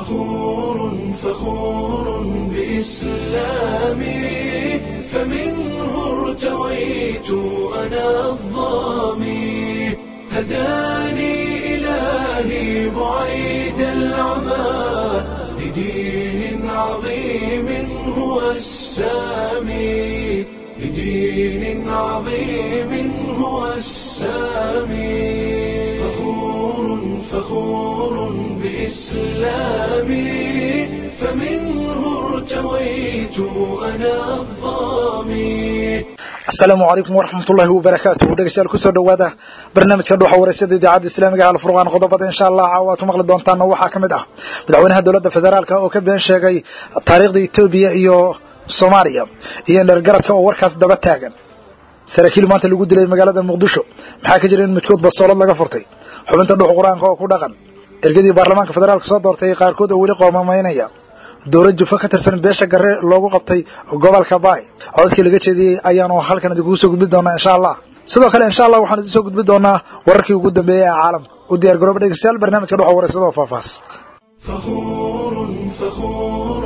فخور فخور بإسلامي فمنه ارتويت أنا الظامي هداني إلهي بعيد العمى لدين عظيم هو السامي لدين عظيم هو السامي فخور فخور بإسلامي فمنه ارتويت أنا الظامي asalaamu calaykum waraxmatullaahi wabarakaatuh dhegeystayaal kusoo dhowaada barnaamijka dhuuxa wareysada idaacadda islaamiga ee alfurqaan qodobada insha allah caawa aad ku maqli doontaana waxaa ka mid ah madaxweynaha dowladda federaalka oo ka been sheegay taariikhda etoobiya iyo soomaaliya iyo dhergaradka oo warkaas daba taagan saraakiil maanta lagu dilay magaalada muqdisho maxaa ka jira in midkood bastoolad laga furtay xubinta dhuux qur-aanka oo ku dhaqan ergadii baarlamaanka federaalka soo doortay qaarkood oo weli qoomamaynaya dowlad jufo ka tirsan beesha gare loogu qabtay gobolka baay codadkii laga jeediyey ayaanu halkan idinkugu soo gudbin doonaa insha allah sidoo kale insha allah waxaan idin soo gudbin doonaa wararkii ugu dambeeyey ee caalamka u diyaar garooba dhegeystayaal barnaamijka dhuxa wareysada oo faahfaahs فخور فخور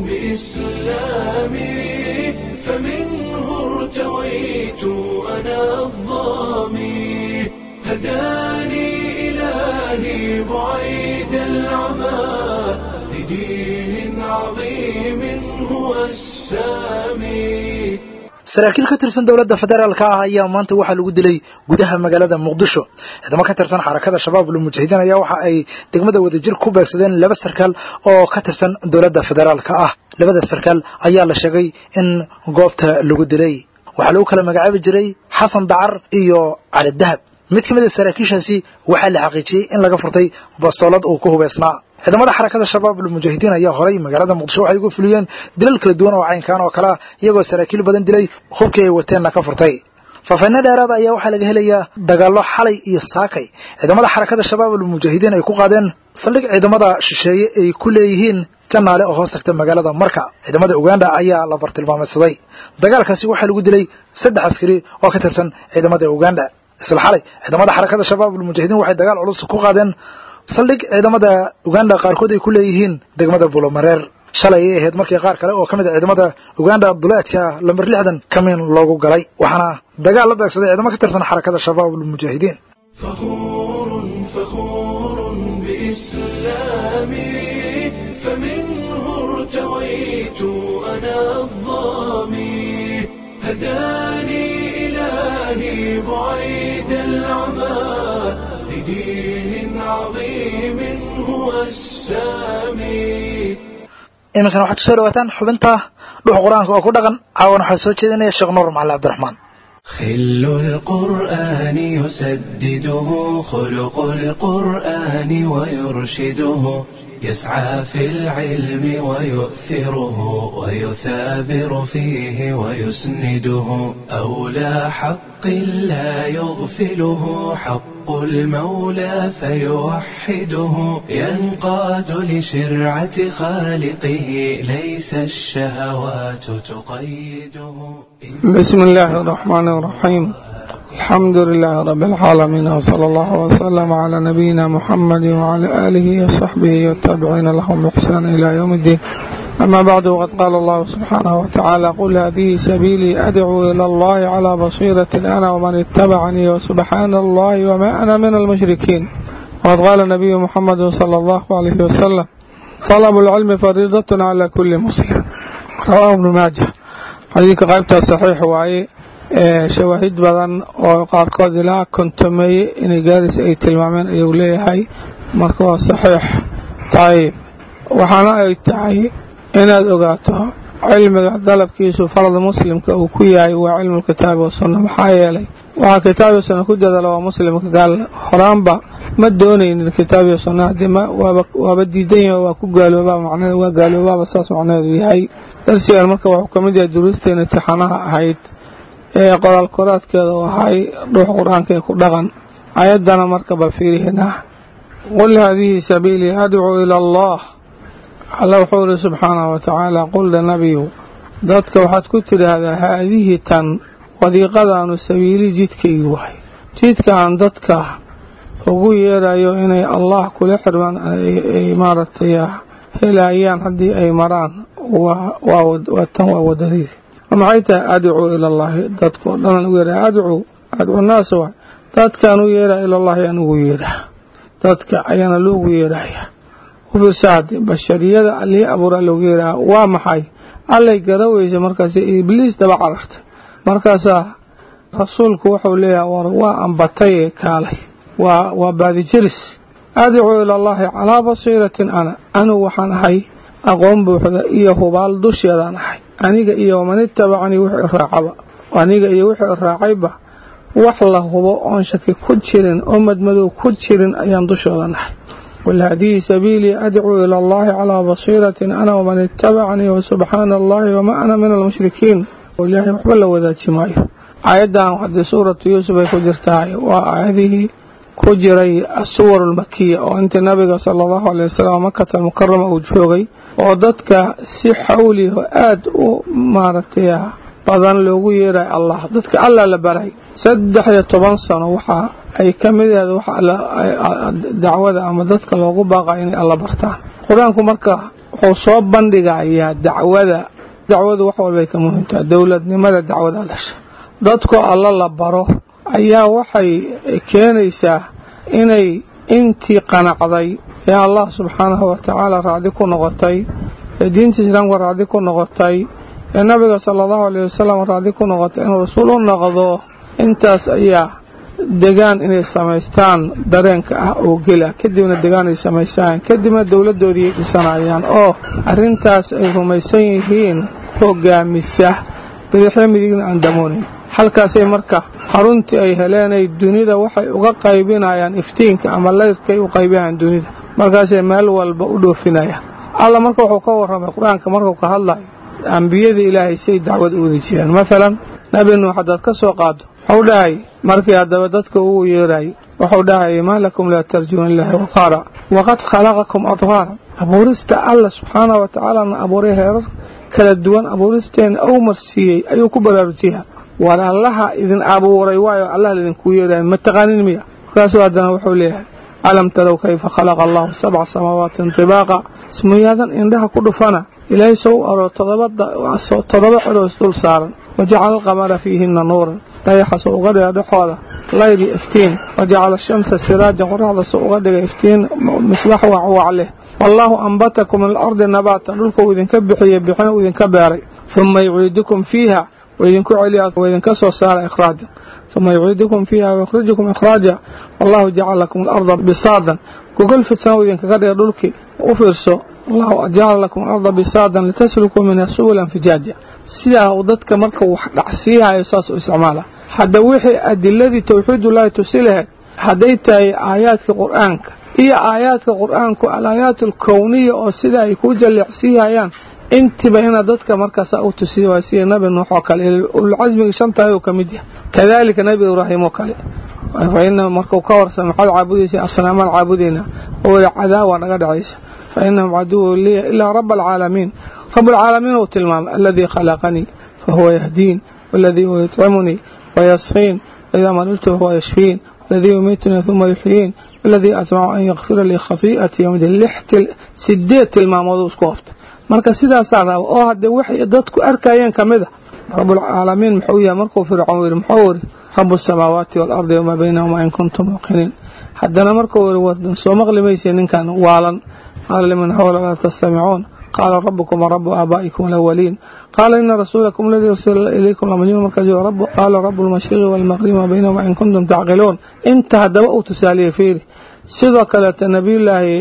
بإسلامي فمنه ارتويت أنا الظامي هداني إلهي بعيد العمى لدين عظيم هو السامي saraakiil ka tirsan dowladda federaalka ah ayaa maanta waxaa lagu dilay gudaha magaalada muqdisho ciidamo ka tirsan xarakada shabaab lmujahidiin ayaa waxa ay degmada wadajir ku beegsadeen laba sarkaal oo ka tirsan dowladda federaalka ah labada sarkaal ayaa la sheegay in goobta lagu dilay waxaa lagu kala magacaabi jiray xasan dacar iyo cali dahab mid ka mid a saraakiishaasi waxaa la xaqiijiyey in laga furtay bastoolad uu ku hubeysnaa ciidamada xarakada shabaab almujaahidiin ayaa horay magaalada muqdisho waxay uga fuliyeen dilal kala duwan oo caynkaan oo kalea iyagoo saraakiil badan dilay hubkii ay wateenna ka furtay faafayno dheeraada ayaa waxaa laga helayaa dagaallo xalay iyo saakay ciidamada xarakada shabaab almujaahidiin ay ku qaadeen saldhig ciidamada shisheeye ay ku leeyihiin janaale oo hoos tagta magaalada marka ciidamada uganda ayaa la bartilmaameedsaday dagaalkaasi waxaa lagu dilay saddex askari oo ka tirsan ciidamada uganda isla xalay ciidamada xarakada shabaab almujaahidiin waxay dagaal culus ku qaadeen saldhig ciidamada uganda qaarkood ay ku leeyihiin degmada bulomareer shalay ay ahayd markii qaar kale oo ka mid a ciidamada uganda duleedka lamber lixdan kamiin loogu galay waxaana dagaal la beegsaday ciidamo ka tirsan xarakada shabaab almujaahidiin فخور فخور بإسلامي فمنه ارتويت أنا الظامي هداني إلهي بعيد العمى لدين عظيم هو السامي iminkana waxaad kusoo dhawaataan xubinta dhuux qur-aanka oo ku dhaqan caawan waxaa soo jeedinaya sheekh nuur macali cabdiraxmaan خل القرآن يسدده خلق القرآن ويرشده يسعى في العلم ويؤثره ويثابر فيه ويسنده أولى حق لا يغفله حق المولى فيوحده ينقاد لشرعة خالقه ليس الشهوات تقيده بسم الله الرحمن الرحيم الحمد لله رب العالمين وصلى الله وسلم على نبينا محمد وعلى آله وصحبه والتابعين لهم بإحسان إلى يوم الدين أما بعد وقد قال الله سبحانه وتعالى قل هذه سبيلي أدعو إلى الله على بصيرة أنا ومن اتبعني وسبحان الله وما أنا من المشركين وقد قال النبي محمد صلى الله عليه وسلم طلب العلم فريضة على كل مسلم رواه ابن ماجه xadiidka qaybtaa saxiix waaye shawaahid badan oo qaarkood ilaa kontomeeye inay gaaris ay tilmaameen ayuu leeyahay marka waa saxiix tayib waxaana ay tahay inaad ogaato cilmiga dalabkiisu farad muslimka uu ku yahay waa cilmulkitaabi wasunna maxaa yeelay waxaa kitaabiyo sunna ku dadaala waa muslimka gaal horaanba ma doonaynin kitaabiyo sunna haddii waaba diidan yahay waa ku gaaloobaa macnaheed waa gaaloobaaba saas macnaheedu yahay darsigan marka wuxuu ka mid yahay duruusteena intixaanaha ahayd ee qoraal koraadkeeda u ahay dhuux qur-aanka ku dhaqan ayaddana marka bal fiirihina qul haadihi sabiilii adcuu ila allah alla wuxuu ihi subxaanahu watacaala qulda nabiyu dadka waxaad ku tidhaahdaa haadihi tan wadiiqadaanu sabiili jidkaygi wahay jidkaan dadka ugu yeerayo inay allah kula xirmaan ay maaragtay helayaan haddii ay maraan waa tan waa wadadii maxay tahay adcuu ila allaahi dadkao dhan ugu yeeha adcuu adcuu naas waay dadkaan u yeeraa ilallaahi aan ugu yeedhaa dadka ayaana loogu yeedhaya ufisaade bashariyada allihii abuuraa loogu yeedhaa waa maxay allay garaweysa markaas ibliis daba carartay markaasaa rasuulku wuxuu leeyahay war waa ambataye kaalay waa waa baadijiris adcuu ilallaahi calaa basiiratin ana anigu waxaan ahay aqoon buuxda iyo hubaal dusheedaan ahay aniga iyo waman itabacanii wixii raacaba aniga iyo wixii raacayba wax la hubo oon shaki ku jirin oo madmadow ku jirin ayaan dushooda nahay qul haadihi sabiilii adcuu ila allahi calaa basiiratin ana waman itabacanii wasubxaana allahi wamaa ana min almushrikiin ilaahay waxba la wadaaji maayo aayaddan haddii suuratu yuusuf ay ku jirtahay waa aayadihii ku jiray asuwar almakiya oo intii nabiga sala allahu alay wasalam makata almukarama uu joogay oo dadka si xawliho aada u maaragtay badan loogu yeeray allah dadka allah la baray saddex iyo toban sano waxa ay ka mid ahayd waxa dacwada ama dadka loogu baaqay inay alla bartaan qur-aanku marka wuxuu soo bandhigayaa dacwada dacwadu wax walbay ka muhiimtaha dowladnimada dacwada dhasha dadkoo alla la baro ayaa waxay keenaysaa inay intii qanacday ee allah subxaanahu watacaala raacdi ku noqotay ee diinta islaamka raacdi ku noqotay ee nabiga sala allahu alayh wasalam raacdi ku noqotay inuu rasuul u noqdo intaas ayaa degaan inay samaystaan dareenka ah oo gela kadibna degaan ay samaystaan kadibna dowladdoodii ay dhisanayaan oo arrintaas ay rumaysan yihiin hogaamisa bidixyo midigna aan damoonayn halkaasay marka xaruntii ay heleenay dunida waxay uga qaybinayaan iftiinka ama layrkay u qaybinayaan dunida markaasay meel walba u dhoofinayaan alla marka wuxuu ka warramay qur-aanka markuu ka hadlayo ambiyada ilaahay say dacwad u wadi jireen maalan nabi nuux haddaad ka soo qaado wuxuu dhahay markii haddaba dadka ugu yeerayay wuxuu dhahayay maa lakum laa tarjuuna ilaahi waqaara waqad khalaqakum adhaaran abuurista alla subxaanah wa tacaalana abuuray heerar kala duwan abuuristeena ou marsiiyey ayuu ku baraarujiyaa war allaha idin abuuray waayo allah laidinku yeerayo ma taqaanin miya markaasuu haddana wuxuu leeyahay alam tarow kayfa khalaqa allahu sabca samaawaati tibaaqa ismuyaadan indhaha ku dhufana ilaahay soo u aroo toddoba ciroos dul saaran wajacala alqamara fiihina nuuran dayaxa soo uga dhiga dhexooda layli iftiin wajacala ashamsa siraajan qoraxda soo uga dhiga iftiin misbax wacwac leh wallaahu ambatakum min alardi nabaatan dhulka uu idinka bixiyey bixina uu idinka beeray uma yuciidukum fiiha waidinku celiya waidinka soo saara ikhraajan uma yuciidukum fiiha wayukhrijukum ikhraaja wallahu jacala lakum alarda bisaadan gogol fidsan uu idinkaga dhiga dhulkii u fiirso allahu jacala lakum alarda bisaadan litaslukuu minha subulan fijaaja sidaa uu dadka marka wax dhacsiihayo saas u isticmaala hadda wixii adiladii towxiidullaahi tusi lahayd hadday tahay aayaadka qur-aanka iyo aayaadka qur-aanku alaayaat alkowniya oo sida ay ku jalleecsiihayaan intiba inaad dadka markaasa u tusiya waa sida nabi nuux oo kale ululcasmiga shantahay uu ka mid yahay kadaalika nabi ibraahim oo kale fa inahu markuu ka warsan maxaad caabudaysa asnaamaan caabudayna oo weli cadaawa naga dhacaysa fa inahum caduwu liya ilaa raba alcaalamiin rab alcaalamiin uu tilmaamay aladii khalaqanii fahuwa yahdiin waladii huwa yutcimunii wayasqiin waidaa mariltu fahuwa yashfiin waladii yumiitunii uma yuxyiin waladii atmacu an yakfira lii khatii'atii yowmdi lixti sideed tilmaamooduu isku qabta marka sidaasaa raba oo haddee waxay dadku arkayeen ka mid a rabulcaalamiin muxuu yahay markuu fircoon yidhi muxuu yidhi rabu asamaawaati waalardi wamaa baynahuma in kuntum muuqiniin haddana markuu yidhi wadan soo maqli maysa ninkan waalan qaala liman xawla laa tastamicuun qaala rabukum warabu aabaa'ikum alawaliin qaala ina rasuulakum aladii ursila ilaykum lamajnuun markaas qaala rabu lmashriqi waalmaqribi wamaa baynahuma in kuntum tacqiluun inta haddaba uu tusaaliyey fiiri sidoo kaleeta nabiyullaahi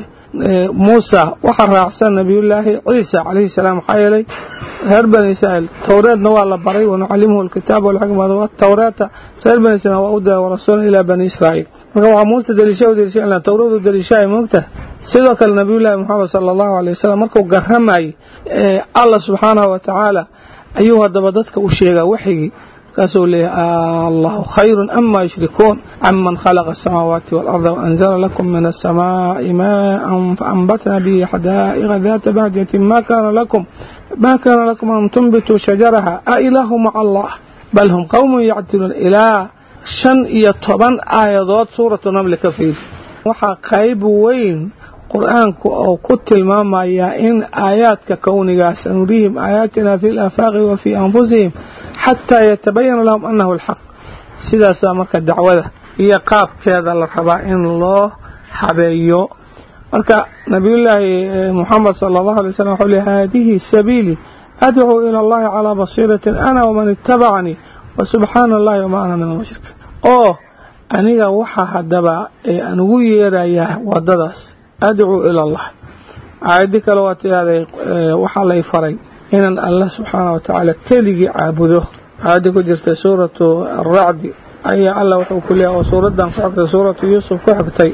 muusa waxaa raacsan nabiyullaahi ciisa calayhi salaam maxaa yeelay reer bani israa'iil towreedna waa la baray wanucallimuhu alkitaaba walxikmata watawreeta reer bani israiil waa u diray warasuulan ilaa bani israa'iil marka waxaa muuse daliisha u daliisha ilaa towradu daliishaay moogtahay sidoo kale nabiyullaahi moxamed sala allahu alay wasalam markuu garamayay allah subxaanahu wa tacaala ayuu haddaba dadka u sheegaa waxyigii markaasuu leeyahay allahu khayru ama yushrikuun caman khalaqa asamaawaati waalarda waanzala lakum min asamaa'i maaan faanbatna bihi xadaa'iqa daata bahjatin ma kaana lakum ma kaana lakum an tunbituu shajaraha a ilaahu maca allah bal hum qowmun yacdiluun ilaa shan iyo toban aayadood suuratu namli ka fiiri waxaa qayb weyn qur-aanku oo ku tilmaamayaa in aayaadka kownigaa sanurihim aayaatina fi laafaaqi wa fii anfusihim xataa yatabayana lahum annahu alxaq sidaasaa marka dacwada iyo qaabkeeda la rabaa in loo habeeyo marka nabiyullaahi muxamed sala allahu alay slam wuxuu leey haadihi sabiilii adcuu ila allahi calaa basiiratin ana waman ittabacanii wa subxaana allahi wamaa ana min almushrikiin oo aniga waxaa haddaba aan ugu yeerayaa wadadaas adcuu ila allah aayadii kale waa tidahday waxaa lay faray inaan allah subxaana wa tacaala keligii caabudo aayaddii ku jirtay suuratu aracdi ayaa allah wuxuu ku leeyahy oo suuraddan ku xigtay suuratu yuusuf ku xigtay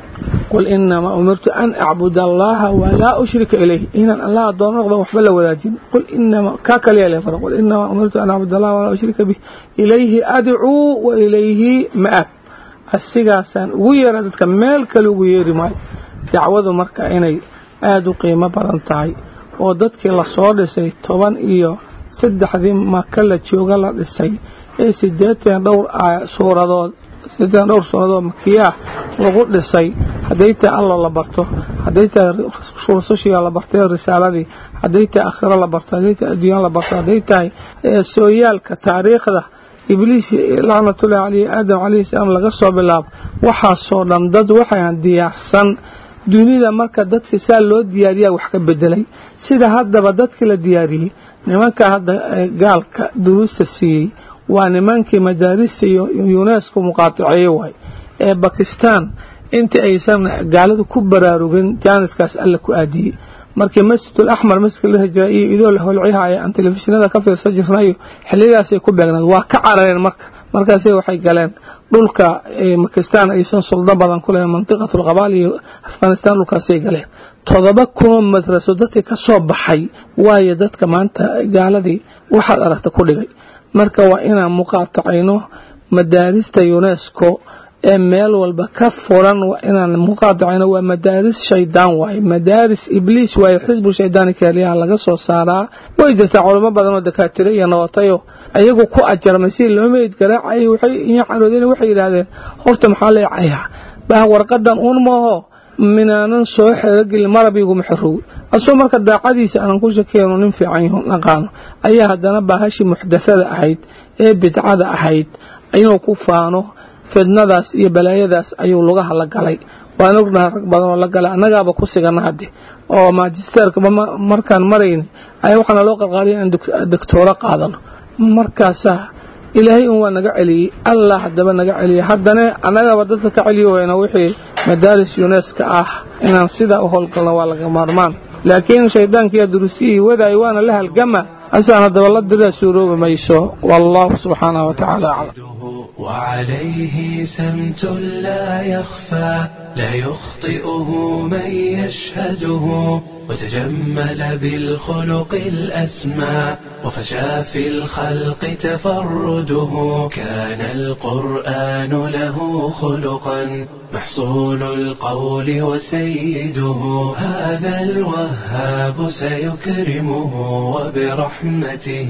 qul inamaa umirtu an acbud allaha walaa ushrika ilayh inaan allah addoon noqdo waxba la wadaajin qul inamaa kaa kaliya le fara qul inamaa umirtu an acbud allaha walaa ushrika bih ilayhi adcuu wa ilayhi ma'ab asigaasaan ugu yeera dadka meel kale ugu yeeri maayo dacwadu marka inay aada u qiimo badan tahay oo dadkii lasoo dhisay toban iyo saddexdii maka la jooga la dhisay ee sideetan dhowr suuradood sideetan dhowr suuradood makiyaah lagu dhisay hadday tahay allo la barto hadday tahay rusushiga la bartay risaaladii hadday tahay akhiro la barto hadday tahay adduunyaan la barto hadday tahay sooyaalka taariikhda ibliis lacnatullahi caleyhi aadam calayhi salaam laga soo bilaabo waxaasoo dhan dad waxaan diyaarsan dunida marka dadka saa loo diyaariyaa wax ka bedelay sida haddaba dadkii la diyaariyey nimanka hadda gaalka duruusta siiyey waa nimankii madaarista iyo yunesko muqaataceeye waay ee bakistan inta aysan gaaladu ku baraarugin jaaniskaas alla ku aadiyey markii masjidul axmar masjidka la hijira iyo idoo la holcihaya aan telefishinada ka fiirsan jirnayo xilligaasay ku beegnaed waa ka carareen marka markaasay waxay galeen dhulka bakistan aysan suldo badan ku lahayn mantiqatul qabaal iyo afghanistan dhulkaasay galeen todoba kunoo madraso dadkii ka soo baxay waayo dadka maanta gaaladii waxaad aragta ku dhigay marka waa inaan muqaatacayno madaarista unesco ee meel walba ka furan waa inaan muqaatacayno waa madaaris shaydaan waaye madaaris ibliis waaye xisbu shaydaani kaaliyaha laga soo saaraa way jirtaa culamo badan oo dakaatiro iyo noqotayo ayagu ku ajarmay si loo meyd garaacayay waxay iyo caroodeen waxay yidhaahdeen horta maxaa leecayaa baa warqadan uun maaho minaanan soo xerogelin marab iguma xerow asoo marka daacadiisa aanan ku shakeeno nin fiican yaho naqaano ayaa haddana baahashii muxdathada ahayd ee bidcada ahayd inuu ku faano fidnadaas iyo balaayadaas ayuu lugaha la galay waan ognahay rag badan oo la galay annagaaba ku sigana hadde oo maajisteerka markaan marayna ayaa waxaana loo qalqaaliya in doctooro qaadano markaasaa ilaahay un waa naga celiyey allah haddaba naga celiyey haddana annagaba dadka ka celiyo wayna wixii madaaris yuneska ah inaan sidaa u howlgalno waa laga maarmaan laakiin shaydaankiiya durusiyihii wadaayo waana la halgama asaan haddaba la diraa suuroobi mayso wallahu subxaanahu watacaala aclam وعليه سمت لا يخفى لا يخطئه من يشهده وتجمل بالخلق الأسمى وفشى في الخلق تفرده كان القرآن له خلقا محصول القول وسيده هذا الوهاب سيكرمه وبرحمته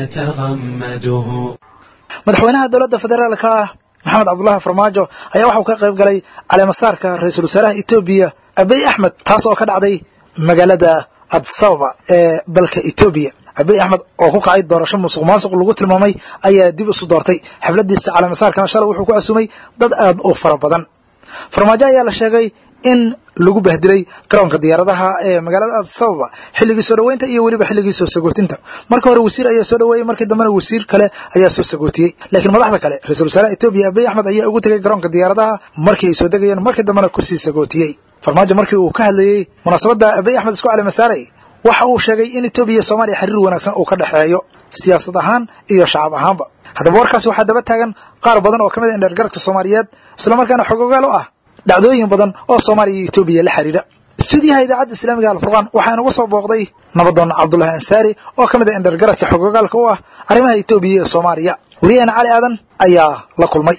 يتغمده madaxweynaha dowladda federaalka ah maxamed cabdulaahi farmaajo ayaa waxauu ka qayb galay caleemasaarka ra-iisul wasaaraha etoobiya abiy axmed taas oo ka dhacday magaalada adsababa ee dalka etoobiya abiy axmed oo ku kacay doorasho musuq maasuq lagu tilmaamay ayaa dib isu doortay xafladiisa caleemasaarkana shalay wuxuu ku casumay dad aad u fara badan farmaajo ayaa la sheegay in lagu bahdilay garoonka diyaaradaha ee magaalada adsababa xilligii soo dhoweynta iyo weliba xilligii soo sagootinta marka hore wasiir ayaa soo dhoweeyey markii dambena wasiir kale ayaa soo sagootiyey laakiin madaxda kale ra-isul wasaaraha etoobiya abiy axmed ayaa ugu tegay garoonka diyaaradaha markii ay soo degayeen markii dambena kusii sagootiyey farmaajo markii uu ka hadlayey munaasabadda abiy axmed isku calemasaaray waxa uu sheegay in etoobiya iyo soomaaliya xiriir wanaagsan uu ka dhexeeyo siyaasad ahaan iyo shacab ahaanba haddaba warkaasi waxaa daba taagan qaar badan oo ka mid a indheergaradka soomaaliyeed islamarkaana xogogaal u ah dhacdooyin badan oo soomaaliya iyo etoobiya la xidhiidha stuudiyaha idaacadda islaamiga alfurqaan waxaa inagu soo booqday nabadoon cabdulahi ansaari oo ka mid a indhergaradka xogogaalka u ah arrimaha etoobiya iyo soomaaliya weriyaheena cali aadan ayaa la kulmay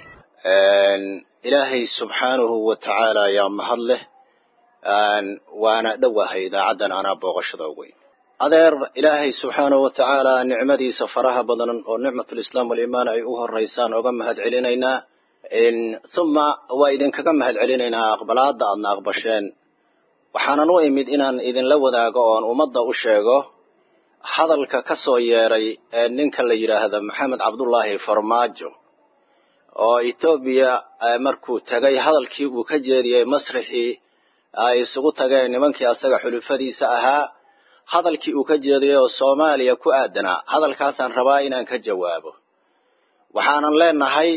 ilaahay subxaanahu wa tacaala ayaa mahad leh waana dhowahay idaacaddan anaa booqashada weyn adeer ilaahay subxaanahu wa tacaala nicmadiisa faraha badan oo nicmatulislaam waliimaan ay u horaysaan oga mahad celinaynaa huma waa idinkaga mahad celinaynaa aqbalaadda aadna aqbasheen waxaanan u imid inaan idinla wadaago oon ummadda u sheego hadalka ka soo yeeray ee ninka la yidhaahdo maxamed cabdullaahi farmaajo oo etoobiya markuu tegay hadalkii uu ka jeediyey masrixii ay isugu tageen nimankii asaga xulufadiisa ahaa hadalkii uu ka jeediyey oo soomaaliya ku aadanaa hadalkaasaan rabaa inaan ka jawaabo waxaanan leenahay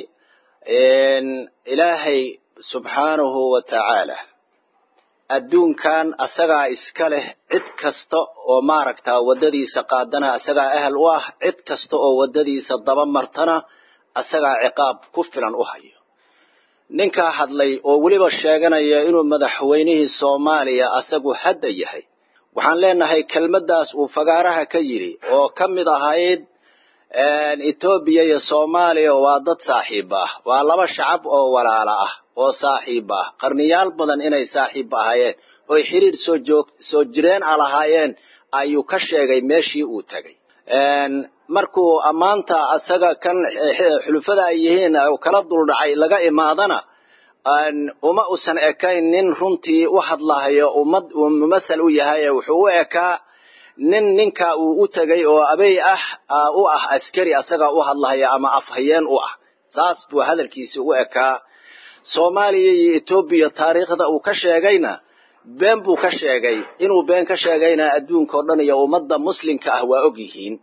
ilaahay subxaanahu wa tacaala adduunkan asagaa iska leh cid kasta oo maaragtaa waddadiisa qaadana asagaa ahal u ah cid kasta oo waddadiisa daba martana asagaa ciqaab ku filan u hayo ninkaa hadlay oo weliba sheeganaya inuu madaxweynihii soomaaliya asagu hadda yahay waxaan leenahay kelmaddaas uu fagaaraha ka yidhi oo ka mid ahayd etoobiya iyo soomaaliya waa dad saaxiib ah waa laba shacab oo walaala ah oo saaxiib ah qarniyaal badan inay saaxiib ahaayeen oy xiriir soo joog soo jireen a lahaayeen ayuu ka sheegay meeshii uu tegay markuu ammaanta asaga kan xulufada ay yihiin kala duldhacay laga imaadana uma usan ekayn nin runtii u hadlahayo ummad uu mumathal u yahay wuxuu u ekaa nin ninka uu u tegay oo abey ah u ah askari asaga u hadlahaya ama afhayeen u ah saas buu hadalkiisi u ekaa soomaaliya iyo etoobiya taariikhda uu ka sheegayna been buu ka sheegay inuu been ka sheegayna adduunka oo dhan iyo ummadda muslimka ah waa og yihiin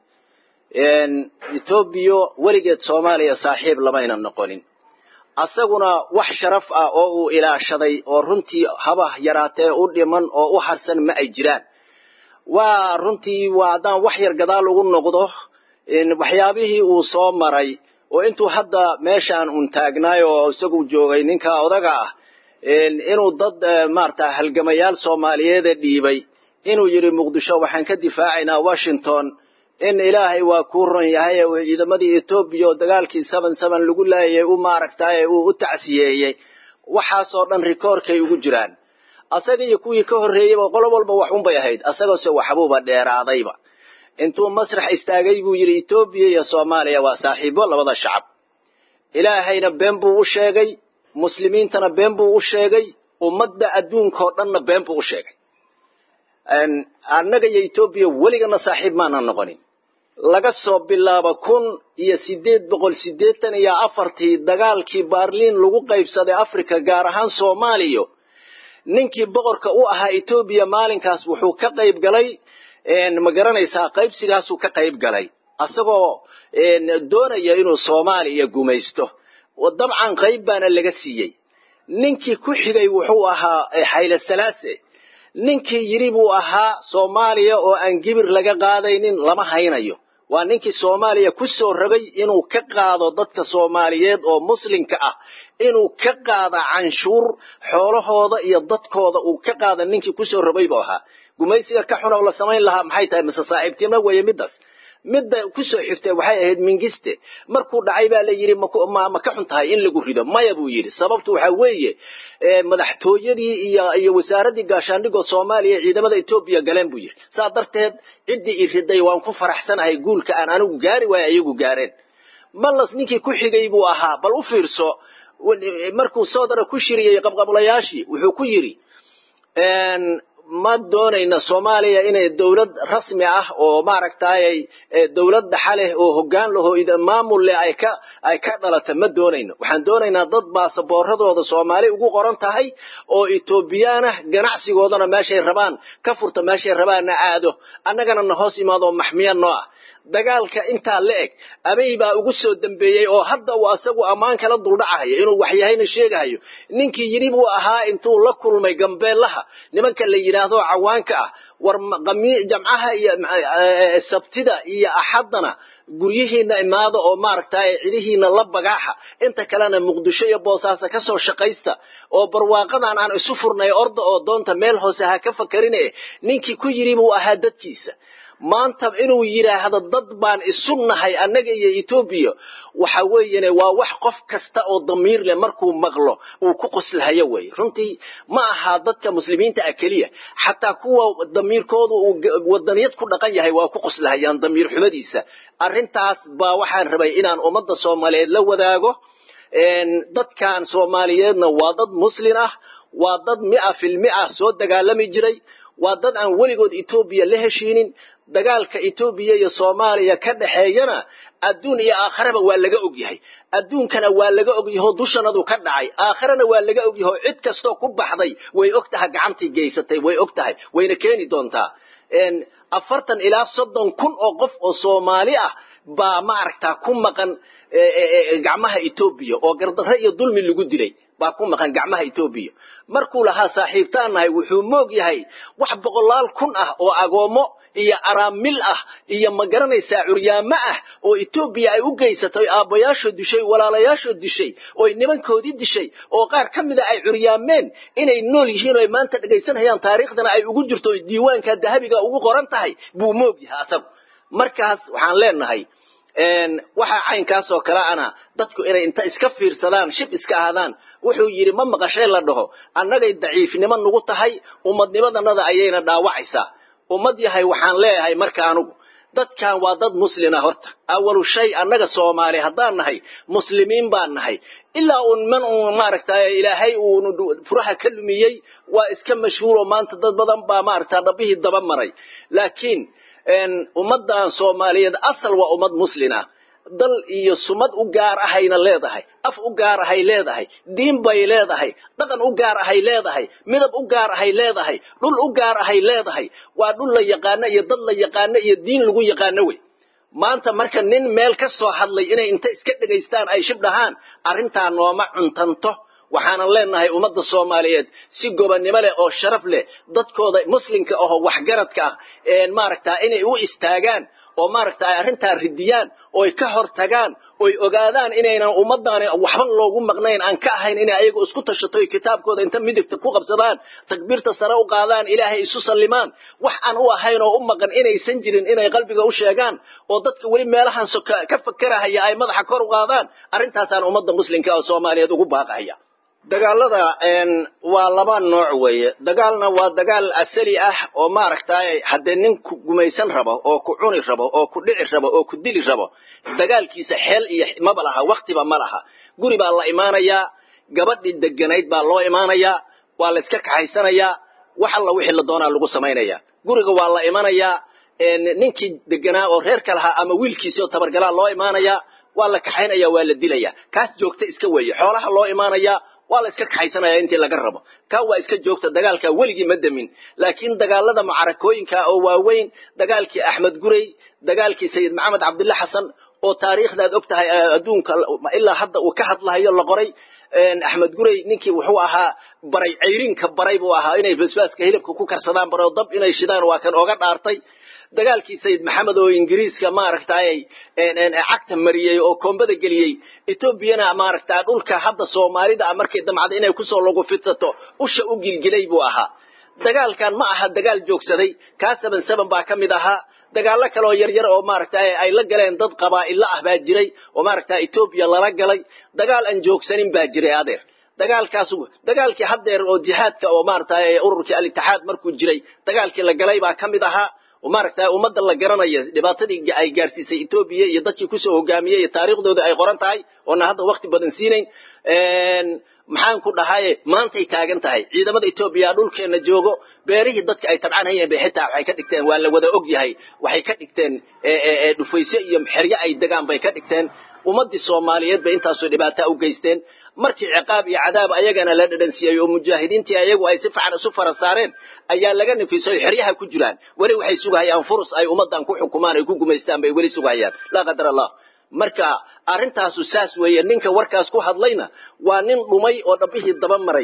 etoobiya weligeed soomaaliya saaxiib lamayna noqonin asaguna wax sharaf ah oo uu ilaashaday oo runtii habah yaraatee u dhiman oo u harsan ma ay jiraan waa runtii waa haddaan wax yar gadaal ugu noqdo waxyaabihii uu soo maray oo intuu hadda meeshaan un taagnaay oo isagu joogay ninka odaga ah inuu dad maarata halgamayaal soomaaliyeeda dhiibay inuu yidhi muqdisho waxaan ka difaacaynaa washington in ilaahay waa kuu ron yahay uu ciidamadii etoobiya oo dagaalkii seven seven lagu laayay u maaragtay uu u tacsiyeeyey waxaasoo dhan rikoorkay ugu jiraan asaga iyo kuwii ka horreeyeyba qolo walba wax unbay ahayd asagose waxbuuba dheeraadayba intuu masrax istaagay buu yidhi etoobiya iyo soomaaliya waa saaxiibo labada shacab ilaahayna been buu u sheegay muslimiintana been buu u sheegay ummadda adduunkao dhanna been buu u sheegay annaga iyo etoobiya weligana saaxiib maanan noqonin laga soo bilaabo kun iyo siddeed boqol siddeetan iyo afartii dagaalkii baarliin lagu qaybsaday africa gaar ahaan soomaaliya ninkii boqorka u ahaa etoobiya maalinkaas wuxuu ka qayb galay ma garanaysaa qaybsigaasuu ka qayb galay asagoo doonaya inuu soomaaliya gumaysto dabcan qayb baana laga siiyey ninkii ku xigay wuxuu ahaa xayle salaase ninkii yidhi buu ahaa soomaaliya oo aan gibir laga qaadaynin lama haynayo waa ninkii soomaaliya ku soo rogay inuu ka qaado dadka soomaaliyeed oo muslimka ah inuu ka qaada canshuur xoolahooda iyo dadkooda uu ka qaada ninkii ku soo rogay buu ahaa gumaysiga ka xun oo la samayn lahaa maxay tahay mise saaxiibtinimo weeye middaas midda ku soo xigtay waxay ahayd mingiste markuu dhacay baa la yidhi ma ka xun tahay in lagu rido maya buu yidhi sababtu waxaa weeye madaxtooyadii iyo iyo wasaaraddii gaashaandhigoo soomaaliya ciidamada etoobiya galeen buu yidhi saa darteed ciddii i riday waan ku faraxsanahay guulka aan anigu gaari waayo ayagu gaareen mallas ninkii ku xigay buu ahaa bal u fiirso markuu soodara ku shiriyey qabqablayaashii wuxuu ku yidhi ma doonayna soomaaliya inay dowlad rasmi ah oo maaragtay dowlad dhaxa leh oo hoggaan lahoo maamul leh ay ka ay ka dhalata ma doonayno waxaan doonaynaa dad baasaboorradooda soomaali ugu qoran tahay oo etoobiyaanah ganacsigoodana meeshay rabaan ka furta meeshay rabaanna aado annagana na hoos imaado oo maxmiya noo ah dagaalka intaa la eg abey baa ugu soo dambeeyey oo hadda uu asagu ammaan kala duldhacahayo inuu waxyahayna sheegahayo ninkii yidhi buu ahaa intuu la kulmay gambeellaha nimanka la yidhaahdo cawaanka ah war jamcaha iyo sabtida iyo axaddana guryihiina imaada oo maaragtay cidihiina la bagaaxa inta kalena muqdisho iyo boosaaso ka soo shaqaysta oo barwaaqadan aan isu furnay orda oo doonta meel hoose ha ka fakarine ninkii ku yidhi buu ahaa dadkiisa maanta inuu yidhaahdo dad baan isu nahay annaga iyo etoobiya waxa weeyane waa wax qof kasta oo damiir leh markuu maqlo uu ku qoslahayo weeye runtii ma aha dadka muslimiinta ah keliya xataa kuwa damiirkoodu uu wadaniyad ku dhaqan yahay waa ku qoslahayaan damiir xumadiisa arrintaas baa waxaan rabay inaan ummadda soomaaliyeed la wadaago dadkan soomaaliyeedna waa dad muslin ah waa dad mi'a fil mi'a soo dagaalami jiray waa dad aan weligood etoobiya la heshiinin dagaalka etoobiya iyo soomaaliya ka dhexeeyana adduun iyo aakharaba waa laga ogyahay adduunkana waa laga ogyahoo dushanadu ka dhacay aakharana waa laga ogyahoo cid kastoo ku baxday way og tahay gacantii geysatay way og tahay wayna keeni doontaa afartan ilaa soddon kun oo qof oo soomaali ah baa maaragtaa ku maqan gacmaha etoobiya oo gardarre iyo dulmi lagu dilay baa ku maqan gacmaha etoobiya markuu lahaa saaxiibtaan nahay wuxuu moog yahay wax boqolaal kun ah oo agoommo iyo araamil ah iyo ma garanaysaa curyaamo ah oo etoobiya ay u geysatay aabbayaashood dishay walaalayaashood dishay ooy nimankoodii dishay oo qaar ka mida ay curyaameen inay nool yihiin oo ay maanta dhegaysanayaan taariikhdana ay ugu jirto oy diiwaanka dahabiga ugu qoran tahay buu moog yahay asagu markaas waxaan leenahay waxaa caynkaasoo kale ana dadku inay inta iska fiirsadaan shib iska ahaadaan wuxuu yidhi ma maqashay la dhaho annagay daciifnimo nugu tahay ummadnimadanada ayayna dhaawacaysaa ummad yahay waxaan leeyahay marka anugu dadkan waa dad muslina horta awalu shay annaga soomaali haddaan nahay muslimiin baan nahay ilaa uun man uun maaragtay ilaahay uunu furaha ka lumiyey waa iska mashhuuro maanta dad badan baa maaragta dhabbihii daba maray laakiin ummaddan soomaaliyeed asal waa ummad muslin ah dal iyo sumad u gaar ahayna leedahay af u gaar ahay leedahay diin bay leedahay dhaqan u gaar ahay leedahay midab u gaar ahay leedahay dhul u gaar ahay leedahay waa dhul la yaqaano iyo dad la yaqaano iyo diin lagu yaqaano wey maanta marka nin meel ka soo hadlay inay inta iska dhegaystaan ay shib dhahaan arrintaa nooma cuntanto waxaanan leenahay ummadda soomaaliyeed si gobonnimo leh oo sharaf leh dadkooda muslimka ahoo waxgaradka ah maaragtaa inay u istaagaan oo maaragta ay arrintaa ridiyaan ooy ka hor tagaan oy ogaadaan inaynan ummaddaani waxba loogu maqnayn aan ka ahayn inay ayagu isku tashato oy kitaabkooda inta midigta ku qabsadaan takbiirta sare u qaadaan ilaahay isu sallimaan wax aan u ahayn oo u maqan inaysan jirin inay qalbiga u sheegaan oo dadka weli meelahan ka fakerahaya ay madaxa kor u qaadaan arrintaasaan ummadda muslimka oo soomaaliyeed ugu baaqahaya dagaalada waa laba nooc weeye dagaalna waa dagaal asali ah oo maaragtay haddee nin ku gumaysan rabo oo ku cuni rabo oo ku dhici rabo oo ku dili rabo dagaalkiisa xeel iyo maba laha waktiba ma laha guri baa la imaanayaa gabadhii deganayd baa loo imaanayaa waa la iska kaxaysanayaa wax alla wixii la doonaa lagu samaynayaa guriga waa la imanayaa ninkii deganaa oo reerka lahaa ama wiilkiisii oo tabargalaa loo imaanayaa waa la kaxaynaya waa la dilaya kaas joogta iska weeye xoolaha loo imaanayaa waa la iska kaxaysanaya intii laga rabo kaa waa iska joogta dagaalka weligii ma demin laakiin dagaalada mucarakooyinka oo waaweyn dagaalkii axmed gurey dagaalkii sayid maxamed cabdilla xasan oo taariikhdaad og tahay adduunka ilaa hadda uu ka hadlahayo la qoray axmed gurey ninkii wuxuu ahaa baray cayrinka baray buu ahaa inay basbaaska hilibka ku karsadaan baroo dab inay shidaan waa kan oga dhaartay dagaalkii sayid maxamed oo ingiriiska maaragtay cagta mariyey oo koombada geliyey etoobiyana maaragta dhulka hadda soomaalida markay damcada inay kusoo lagu fidsato usha u gilgilay buu ahaa dagaalkan ma aha dagaal joogsaday kaa saban saban baa ka mid ahaa dagaallo kaleoo yaryar oo maaragtay ay la galeen dad qabaa'ilo ah baa jiray oo maaragta etoobiya lala galay dagaal aan joogsanin baa jiray adeer dagaalkaas dagaalkii haddeer oo jihaadka oo maaragtay ururkii al-itixaad markuu jiray dagaalkii la galay baa ka mid ahaa maaragta ummadda la garanaya dhibaatadii ay gaarsiisay etoobiya iyo dadkii kusoo hogaamiyey iyo taariikhdooda ay qoran tahay oona hadda wakti badan siinayn maxaan ku dhahaye maantay taagan tahay ciidamada etoobiya dhulkeenna joogo beerihii dadka ay tabcanhayeen bay xitaa waxay ka dhigteen waa la wada og yahay waxay ka dhigteen dhufayse iyo xeryo ay degaan bay ka dhigteen ummaddii soomaaliyeed bay intaasoo dhibaataa u geysteen markii ciqaab iyo cadaab ayagana la dhadhansiiyey oo mujaahidiintii ayagu ay si fiican isu fara saareen ayaa laga nafisay oo xeryaha ku jiraan weli waxay sugahayaan furus ay ummaddan ku xukumaan ay ku gumaystaan bay weli sugahayaan laa qadar allah marka arrintaasu saas weeye ninka warkaas ku hadlayna waa nin dhumay oo dhabbihii daba maray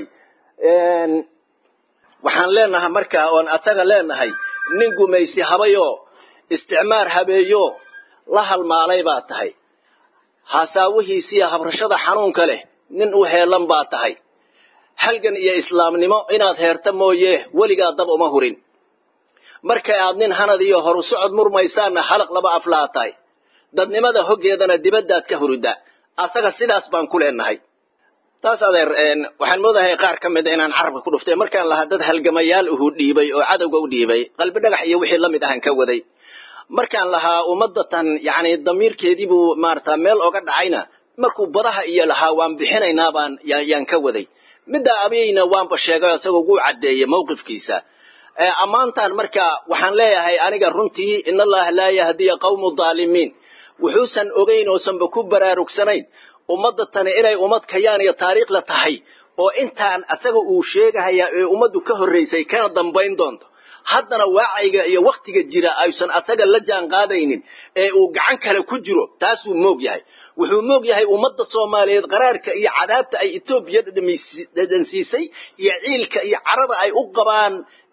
waxaan leenahay marka oon asaga leenahay nin gumaysi habayoo isticmaar habeeyo la halmaalay baa tahay hasaawihiisiiyo habrashada xanuunka leh nin u heelan baa tahay halgan iyo islaamnimo inaad heerta mooye weligaa dab uma hurin markay aad nin hanad iyo horu socod murmaysaanna halaq laba aflaa tahay dadnimada hoggeedana dibaddaad ka hurida asaga sidaas baan ku leenahay taas adeer waxaan moodahay qaar ka mida inaan carabka ku dhuftay markaan lahaa dad halgamayaal uhu dhiibay oo cadowga u dhiibay qalbi dhagax iyo wixii la mid ahaan ka waday markaan lahaa ummadatan yacni damiirkeedii buu maarata meel oga dhacayna markuu badaha iyo lahaa waan bixinaynaa baan yaan ka waday middaa abiyeyna waanba sheegay isagoo ugu caddeeyey mawqifkiisa ammaantan marka waxaan leeyahay aniga runtii in allaha laa yahdiya qawmu dhaalimiin wuxuusan ogayn oosanba ku baraarugsanayn ummadda tani inay ummad kayaan iyo taariikhla tahay oo intaan asaga uu sheegahaya ee ummaddu ka horraysay kana dambayn doonto haddana waacayga iyo wakhtiga jira aysan asaga la jaan qaadaynin ee uu gacan kale ku jiro taasuu moog yahay wuxuu moog yahay ummadda soomaaliyeed qaraarka iyo cadaabta ay etoobiya dhadhansiisay iyo ciilka iyo carada ay u qabaan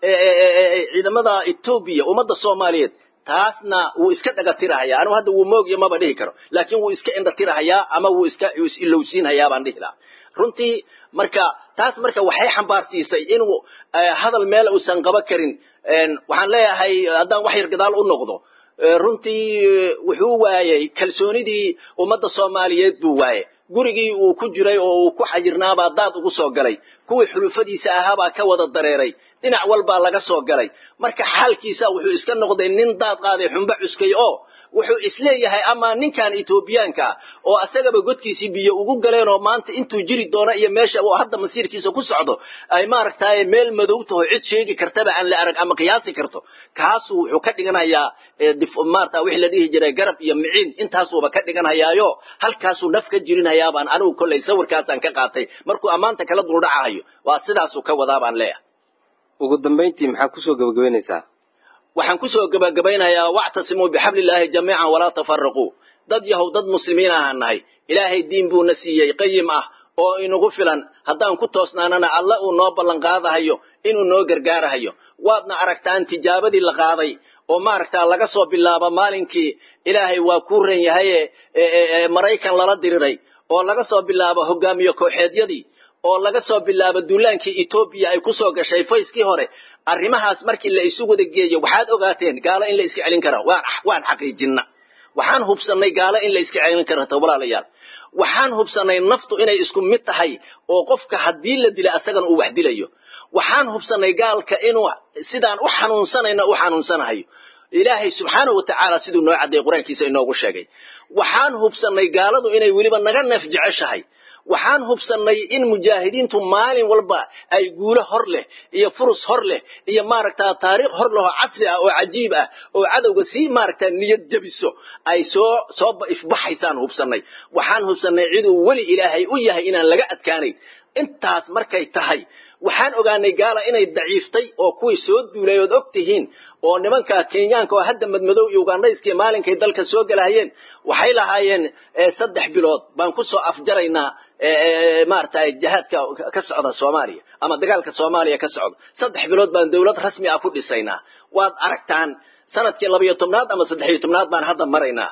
ciidamada etoobiya ummadda soomaaliyeed taasna wuu iska dhagatirahayaa anigu hadda wuu moogya maba dhihi karo laakiin wuu iska indhatirahayaa ama wuu iska ilowsiinhayaa baan dhihi lahaa runtii marka taas marka waxay xambaarsiisay inuu hadal meel uusan qaba karin waxaan leeyahay haddaan wax yar gadaal u noqdo runtii wuxuu waayey kalsoonidii ummadda soomaaliyeed buu waayey gurigii uu ku jiray oo uu ku xajirnaabaa daad ugu soo galay kuwii xulufadiisa ahaabaa ka wada dareeray dhinac walbaa laga soo galay marka xaalkiisa wuxuu iska noqday nin daad qaaday xumba cuskay oo wuxuu isleeyahay ama ninkan etoobiyaanka oo asagaba godkiisii biyo ugu galeen oo maanta intuu jiri doono iyo meesha uu hadda masiirkiisa ku socdo ay maaragtay meel madow taho cid sheegi kartaba aan la arag ama qiyaasi karto kaasuu wuxuu ka dhiganayaa maarata wixii la dhihi jiray garab iyo miciin intaasuuba ka dhiganhayaayo halkaasuu naf ka jirinhayaabaan anigu kollay sawirkaasaan ka qaatay markuu ammaanta kala duldhacahayo waa sidaasuu ka wadaa baan leeyahay ugu dambayntii maxaa kusoo gabagabaynaysaa waxaan kusoo gabagabaynayaa wactasimuu bixablillaahi jamiican walaa tafaraquu dad yahow dad muslimiin ahaan nahay ilaahay diin buuna siiyey qayim ah oo inagu filan haddaan ku toosnaanana alla uu noo ballanqaadahayo inuu noo gargaarahayo waadna aragtaan tijaabadii la qaaday oo maaragtaa laga soo bilaabo maalinkii ilaahay waa kuu ran yahaye maraykan lala diriray oo laga soo bilaabo hogaamiye kooxeedyadii oo laga soo bilaabo duulaankii etoobiya ay ku soo gashay fayskii hore arrimahaas markii la isu wada geeyo waxaad ogaateen gaalo in la iska celin kara waan xaqiijinna waxaan hubsannay gaalo in la iska celin karata walaalayaal waxaan hubsannay naftu inay isku mid tahay oo qofka haddii la dila asagana uu wax dilayo waxaan hubsannay gaalka inuu sidaan u xanuunsanayna u xanuunsanahayo ilaahay subxaanahu watacaala siduu noo caddeeyey qur-aankiisa inoogu sheegay waxaan hubsannay gaaladu inay weliba naga neef jeceshahay waxaan hubsannay in mujaahidiintu maalin walba ay guulo hor leh iyo furus hor leh iyo maaragtaa taariikh hor leh oo casri ah oo cajiib ah oo cadowga sii maaragtaa niyad jabiso ay soo soo ifbaxaysaan hubsannay waxaan hubsannay ciduu weli ilaahay u yahay inaan laga adkaanayn intaas markay tahay waxaan ogaanay gaala inay daciiftay oo kuwii soo duulay ood og tihiin oo nimanka kenyaanka oo hadda madmadow iyo ugandhayskii maalinkay dalka soo galahayeen waxay lahaayeen saddex bilood baan ku soo afjaraynaa maaragtay jihaadka ka socda soomaaliya ama dagaalka soomaaliya ka socda saddex bilood baan dowlad rasmi ah ku dhisaynaa waad aragtaan sanadkii labayo tobnaad ama saddexiyo tobnaad baan hadda maraynaa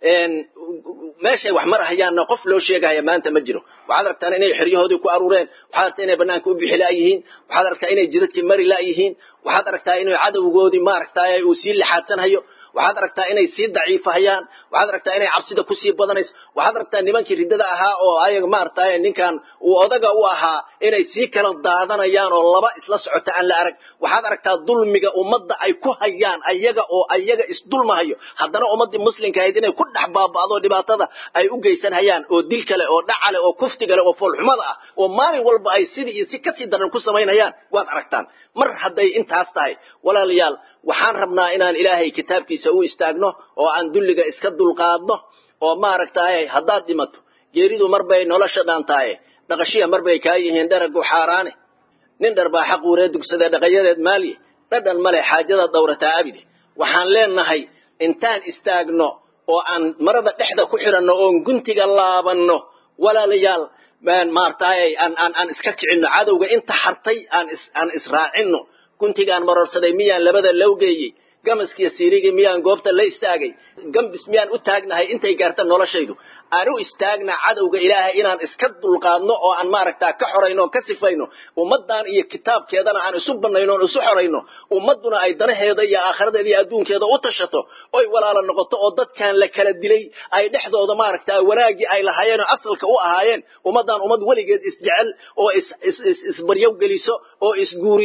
meeshay wax marahayaanna qof loo sheegahaya maanta ma jiro waxaad aragtaan inay xeryahoodii ku aruureen waxaad aragtaa inay banaanka u bixi la'yihiin waxaad aragtaa inay jidadkii mari la'yihiin waxaad aragtaa inay cadowgoodii maaragtay uu sii lixaadsanhayo waxaad aragtaa inay sii daciifahayaan waxaad aragtaa inay cabsida kusii badanayso waxaad aragtaa nimankii riddada ahaa oo ayaga maaragtay ninkan uu odaga u ahaa inay sii kala daadanayaan oo laba isla socota aan la arag waxaad aragtaa dulmiga ummadda ay ku hayaan ayaga oo ayaga isdulmahayo haddana ummaddii muslimka ahayd inay ku dhex baaba'do dhibaatada ay u geysanhayaan oo dil kale oo dhacale oo kufti kale oo foolxumada ah oo maalin walba ay sidii iyo si kasii daran ku samaynayaan waad aragtaan mar hadday intaas tahay walaalayaal waxaan rabnaa inaan ilaahay kitaabkiisa u istaagno oo aan dulliga iska dulqaadno oo maaragtaaye haddaad dhimato geeridu mar bay nolosha dhaantaaye dhaqashiya mar bay kaa yihiin dharagu xaaraane nin dhar baa xaq uuree dugsada dhaqayadeed maalye dhadhan male xaajada dawrataa abide waxaan leenahay intaan istaagno oo aan marada dhexda ku xidhanno oon guntiga laabanno walaalayaal maartaay aan aan aan iska kicinno cadowga inta hartay aan is aan israacinno guntigaan marorsaday miyaan labada lowgeeyey gamaskiyo siirigii miyaan goobta la istaagay gambis miyaan u taagnahay intay gaarta noloshaydu aan u istaagna cadowga ilaahay inaan iska dulqaadno oo aan maaragtaa ka xorayno oo ka sifayno ummaddan iyo kitaabkeedana aan isu bannayno oon isu xorayno ummadduna ay danaheeda iyo aakhiradeeda iyo adduunkeeda u tashato oy walaala noqoto oo dadkan la kala dilay ay dhexdooda maaragtaa wanaaggii ay lahaayeen oo asalka u ahaayeen ummaddan ummad weligeed isjecel oo isbaryow geliso oo isguuriso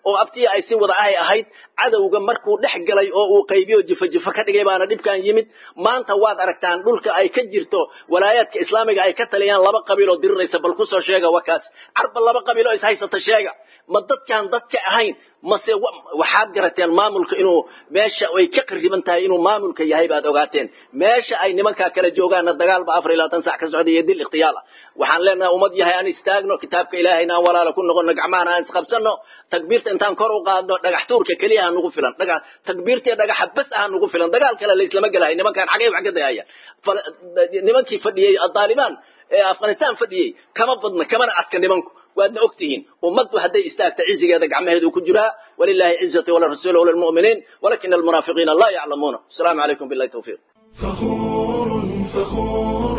oo abtiya ay si wada ahay ahayd cadowga markuu dhex galay oo uu qaybiyo jifa jifa ka dhigay baana dhibkan yimid maanta waad aragtaan dhulka ay ka jirto walaayaadka islaamiga ay ka taliyaan laba qabiiloo diriraysa bal kusoo sheega wakaas carba laba qabiiloo ishaysata sheega ma dadkaan dadka ahayn mase waxaad garateen maamulka inuu meesha ay ka qariban tahay inuu maamulka yahay baad ogaateen meesha ay nimankaa kala joogaanna dagaalba afar iyo labaatan sac ka socda iyo dil ikhtiyaal ah waxaan leenahay ummad yahay aan istaagno kitaabka ilaahayna aan walaala ku noqono gacmahana aan isqabsanno takbiirta intaan kor u qaadno dhagax tuurka keliya ha nugu filan dhaga takbiirta iyo dhagaxa bas ah nugu filan dagaal kale layslama gelahay nimankaan xagay wax ka dayaya nimankii fadhiyey daalibaan ee afghanistan fadhiyey kama badna kamana adka nimanku waadna og tihiin ummaddu hadday istaagta cizigeeda gacmaheedu ku jiraa walilaahi cizati walirasuuli walilmu'miniin walakina almunaafiqiina laa yaclamuuna asalaamu calaykum billahi tawfiiq فخور فخور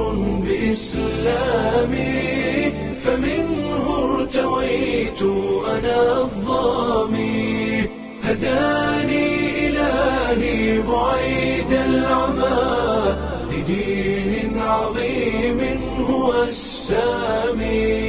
بإسلامي فمنه ارتويت أنا الظامي هداني إلهي بعيد العمى لدين عظيم هو السامي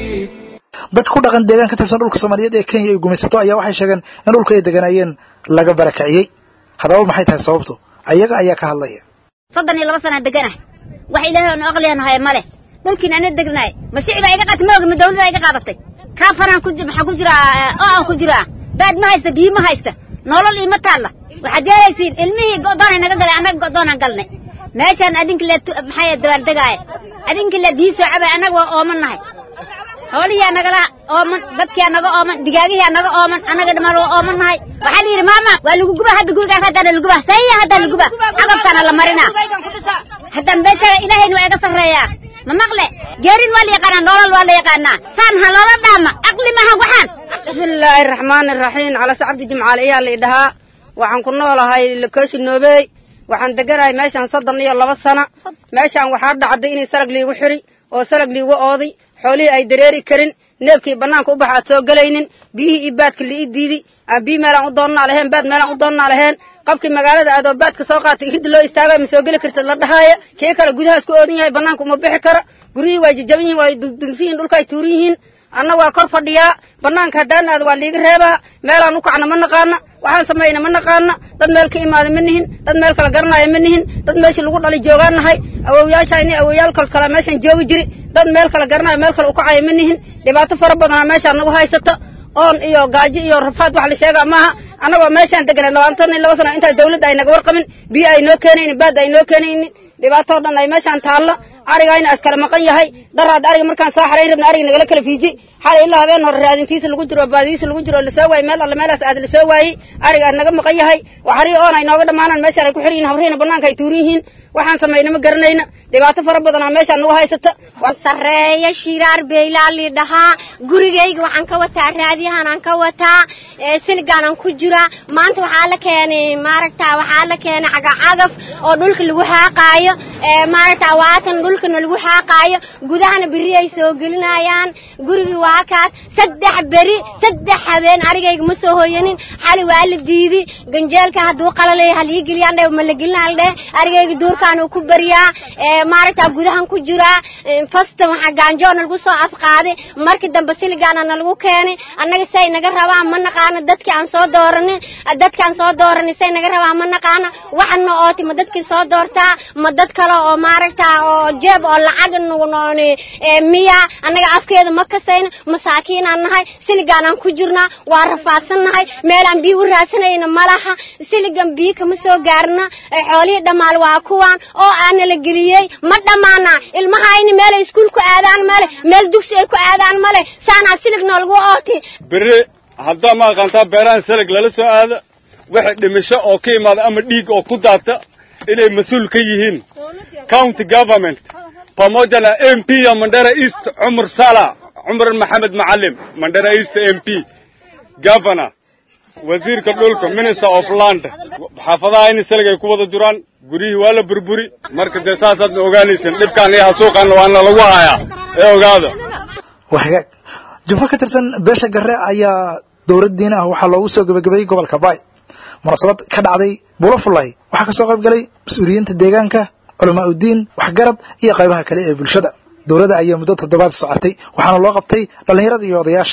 dad ku dhaqan deegaan ka tirsan dhulka soomaaliyeed ee kenya ay gumaysato ayaa waxay sheegeen in dhulka ay deganaayeen laga barakiciyey haddaba maxay tahay sababtu ayaga ayaa ka hadlaya soddon iyo laba sanaa deganahay wax ilaahay oonu aqlianahay male dhulkiin ana degnahay ma shicibaa iga qaatay ma ogi ma dawladdaa iga qaadatay kaafanaan ku maxaa ku jiraa oo aan ku jiraa baad ma haysta biyo ma haysta nolol iima taalla waxaad yeelaysiin ilmihii go'doonay naga galay annaga go'doonaan galnay meeshaan adinka le maxaa dabaaldegaaya adinka le biyo soo cabay annaga waa ooman nahay xoolihiyaa nagala ooman dadkiyaa naga ooman digaagihiyaa naga ooman annaga dhamaan waa ooman nahay waxaa la yidhi maama waa lagu guba hadda gurigaas haddaana laguba saya haddaa laguba cagabtaana la marinaa hadda meesha ilaahayna waa iga sarreeyaa ma maqle geerin waa la yaqaanaa nolol waa la yaqaanaa saan ha loola dhaama aqli maaha waxaan bismillaahi araxmaani araxiim calase cabdi jimcaale ayaa la idhahaa waxaan ku noolahay lakooshi noobeey waxaan deganahay meeshaan soddon iyo laba sana meeshaan waxaa dhacday inay salag liigu xiri oo salag liigu ooday xoolihii ay dareeri karin neefkii bannaanka u baxa aad soo gelaynin biyihii iyo baadka liii diidi aan biyi meelaan u doonnaa lahayn baad meelaan u doonnaa lahayn qabkii magaalada aadoo baadka soo qaatay hidda loo istaagay ma soo geli kartid la dhahaaya kii kale gudahaas ku oodan yahay bannaanka uma bixi kara guryihii waa jajaban yihin waa dundunsan yihin dhulka ay tuuran yihiin anna waa kor fadhiyaa bannaanka haddaan aada waa liiga reebaa meelaan u kacna ma naqaana waxaan samayna ma naqaana dad meel ka imaada ma nihin dad meel kala garanaya ma nihin dad meeshii lagu dhali joogaan nahay awowyaashayni awowyaal kal kale meeshaan joogi jiri dad meel kala garanayo meel kale u kacaya ma nihin dhibaato fara badanaa meeshaan nagu haysata oon iyo gaajo iyo rafaad wax la sheegaa maaha annagoo meeshaan deganay labaatan iyo laba sano intaa dawladda ay naga warqabin biyo ay noo keenaynin baad ay noo keenaynin dhibaatoo dhan ay meeshaan taalla arigayna as kala maqan yahay daraad ariga markaan soo xarayn rabna ariga nagala kala fiiji xalay ilaa habeen hore raadintiisa lagu jiro baadidiisa lagu jiro lasoo waayey meel alle meelaas aad lasoo waayey ariga naga maqan yahay waxarii oon ay nooga dhammaanaan meeshaan ay ku xiran yihin habrihiina bannaanka ay tuuran yihiin waxaan samayna ma garanayna dhibaato fara badanaa meeshaan nagu haysata sareeya shiraar beylaa lii dhahaa gurigayga waxaan ka wataa raadiyahanaan ka wataa silgaanaan ku jiraa maanta waxaa la keenay maaragta waxaa la keenay cagacagaf oo dhulka lagu xaaqaayo maaragta waatan dhulkana lagu xaaqaayo gudahana beri ay soo gelinayaan gurigii waa kaas saddex beri saddex habeen arigayga ma soo hoyanin xali waa la diidi ganjeelka hadduu qalalay halii geliyaan dhe ma la gelinaa la dheh arigayga duurkaan uu ku beriyaa maaragta gudahan ku jiraa fasta waxaa gaanjoona lagu soo afqaaday markii dambe siligaana nalagu keenay annaga say naga rabaan ma naqaano dadkii aan soo dooranin dadki aan soo dooranin say naga rabaan ma naqaano waxana ooti ma dadkii soo doortaa ma dad kale oo maaragta oo jeeb oo lacag nunoon miya annaga afkeeda ma kasayna masaakiinaan nahay siligaanaan ku jirnaa waa rafaadsan nahay meelaan biyo u raadsanayna malaha siligan biyo kama soo gaarna xoolihii dhammaal waa kuwaan oo aana la geliyey ma dhammaana ilmahayni meelay iskuul ku aadaan male meel dugsi ay ku aadaan male saanaa silig noolagu ooti beri haddaa ma aqaantaa beerahan silig lala soo aado waxay dhimisho oo ka imaada ama dhiig oo ku daata inay mas-uul ka yihiin county government pamoja na m p ya mandera east cumar sala cumar maxamed macalim mandera east m p governor wasiirka dhulka minister of land xaafadaha in silig ay ku wada jiraan guryihii waa la burburi marka dee saasaadna ogaanaysan dhibkaan iyo hasuuqaanna waana lagu hayaa ee ogaada waa hagaag jumhur ka tirsan beesha garre ayaa dowlad diini ah waxaa loogu soo gebagabeeyey gobolka baay munaasabad ka dhacday buulo fullay waxaa kasoo qayb galay mas-uuliyiinta deegaanka culamaa uddiin waxgarad iyo qaybaha kale ee bulshada dowladda ayaa muddo toddobaad socotay waxaana loo qabtay dhallinyarada iyo odayaasha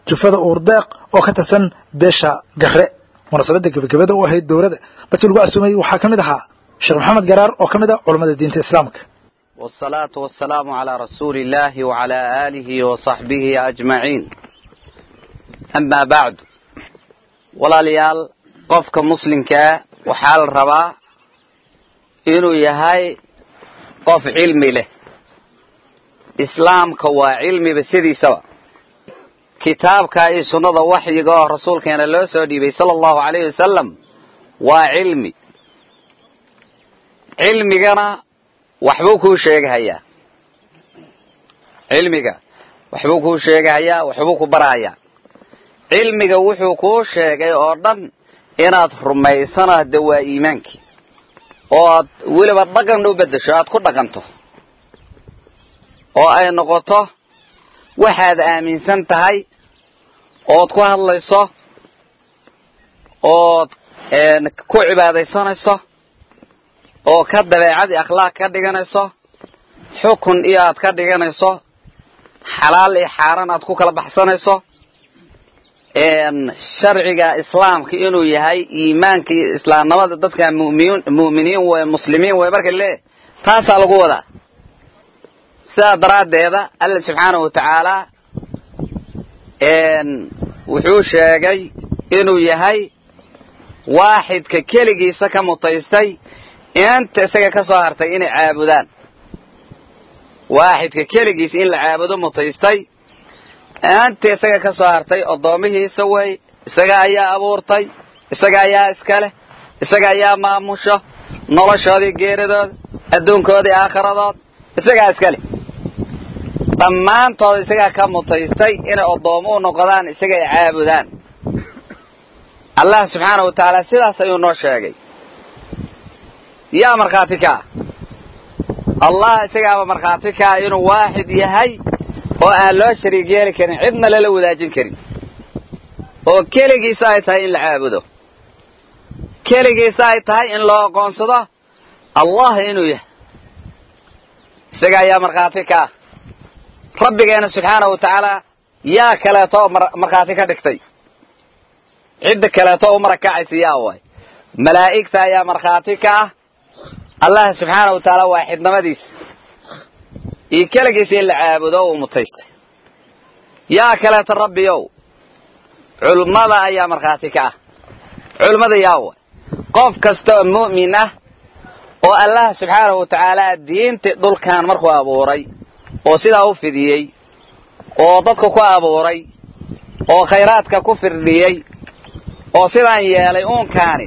jufada uurdeeq oo ka tirsan beesha garre munaasabadda gebagabada u ahayd dowladda dadkii lagu casuumayey waxaa ka mid ahaa sheekh maxamed garaar oo ka mid ah culammada diinta islaamka والصلاة والسلام على رسول الله وعلى آله وصحبه أجمعين أما بعد walaalyaal qofka muslimkaa waxaa la rabaa inuu yahay qof cilmi leh islaamka waa cilmiba sidiisaba kitaabka iyo sunnada waxyiga oo rasuulkeena loo soo dhiibay sala allahu calayhi wasalam waa cilmi cilmigana waxbuu kuu sheegahayaa cilmiga waxbuu kuu sheegahayaa waxbuu ku barahayaa cilmiga wuxuu kuu sheegay oo dhan inaad rumaysana de waa iimaankii oo aad weliba dhaqan u beddesho aad ku dhaqanto oo ay noqoto waxaad aaminsan tahay ood ku hadlayso ood ku cibaadaysanayso oo ka dabeecadii akhlaaq ka dhiganayso xukun iyo aad ka dhiganayso xalaal iyo xaaraan aad ku kala baxsanayso sharciga islaamka inuu yahay iimaanka iyo islaamnimada dadka mumin mu'miniin wey muslimiin wey marka le taasaa lagu wadaa sidaa daraaddeeda alla subxaanahu wa tacaala wuxuu sheegay inuu yahay waaxidka keligiisa ka mutaystay inta isaga ka soo hartay inay caabudaan waaxidka keligiisa in la caabudo mutaystay inta isaga ka soo hartay addoomihiisa wey isaga ayaa abuurtay isaga ayaa iska leh isaga ayaa maamusho noloshoodii geeridooda adduunkoodii aakhiradood isagaa iska leh dhammaantooda isagaa ka mutaystay inay addoomo u noqdaan isaga ay caabudaan allah subxaanahu wa tacaala sidaas ayuu noo sheegay yaa markhaati ka ah allah isagaaba markhaati ka ah inuu waaxid yahay oo aan loo shariig yeeli karin cidna lala wadaajin karin oo keligiisa ay tahay in la caabudo keligiisa ay tahay in loo aqoonsado allah inuu yahay isaga ayaa markhaati ka ah rabbigeena subxaanahu wa tacaala yaa kaleeto markhaati ka dhigtay cidda kaleeto u marakacaysa yaa waay malaa'igta ayaa markhaati ka ah allah subxaanahu wa tacaala waaxidnimadiisa iyo keligiisa in la caabudo uu mutaystay yaa kaleeto rabbiyow culmada ayaa markhaati ka ah culmada yaa waay qof kasta oo mu'min ah oo allah subxaanahu wa tacaala diintii dhulkan markuu abuuray oo sidaa u fidiyey oo dadka ku abuuray oo khayraadka ku firdhiyey oo sidaan yeelay uunkaani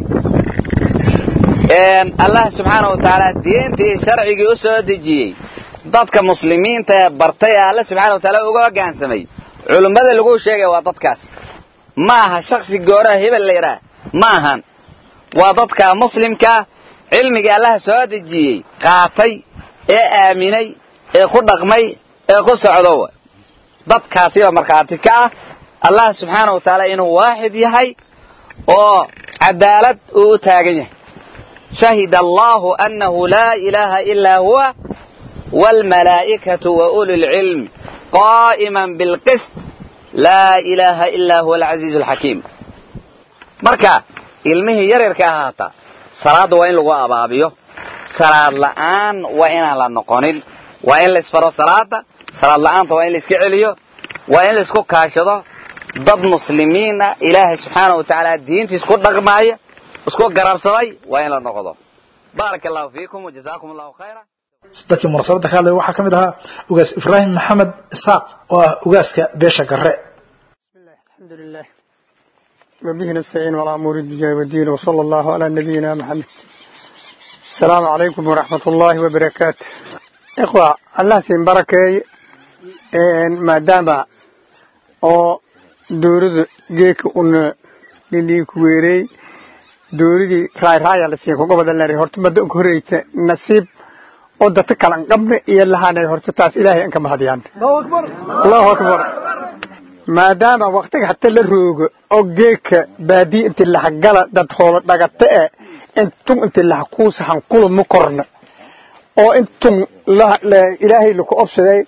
allah subxaanahu wa tacaala diintii sharcigii u soo dejiyey dadka muslimiinta ee bartay ee alle subxana wa taala uga hoggaansamay culummada lagu sheegaya waa dadkaas ma aha shaksi gooraha hebel la yidhaah ma ahan waa dadka muslimkaa cilmigii allaha soo dejiyey qaatay ee aaminay ee ku dhaqmay ee ku socdo dadkaasiba markhaati ka ah allah subxaana wa tacaala inuu waaxid yahay oo cadaalad uu u taagan yahay shahida allahu annahu laa ilaaha ilaa huwa waalmalaa'ikatu wa uli lcilm qaa'iman bilqist laa ilaaha ilaa huwa alcasiizu alxakiim marka ilmihii yaryarka ahaata salaadda waa in lagu abaabiyo salaad la'aan waa inaan la noqonin waa in laisfaro salaada salaad la'aanta waa in laiska celiyo waa in laisku kaashado dad muslimiina ilaahay subxaana wa tacaala diintiis ku dhaqmaaya isku garabsaday waa in la noqdo baaraka allahu fiikum wajazaakum allahu khayra dadkii munaasabadda ka hadlaya waxaa ka mid ahaa ugaas ibraahim maxamed isaaq oo ah ugaaska beesha garre الحمد لله وبه نستعين على أمور الدنيا والدين وصلى الله على نبينا محمد السلام عليكم ورحمة الله وبركاته إخوة الله سين بركة ما دام أو دورد جيك أن للي كويري dowladii raay raaya la siiyay kuga badan leeyahay horta mada ugu horeysa nasiib oo dadka kala qabna iyo lahaanay horta taas ilaahay an ka mahadiyaan allahu akbar maadaama waqtiga hata la roogo oo geeka baadiye inti lahagala dad hoolo dhagata e intun inti lahakuusahan kula ma korna oo intun ilaahay laku obsaday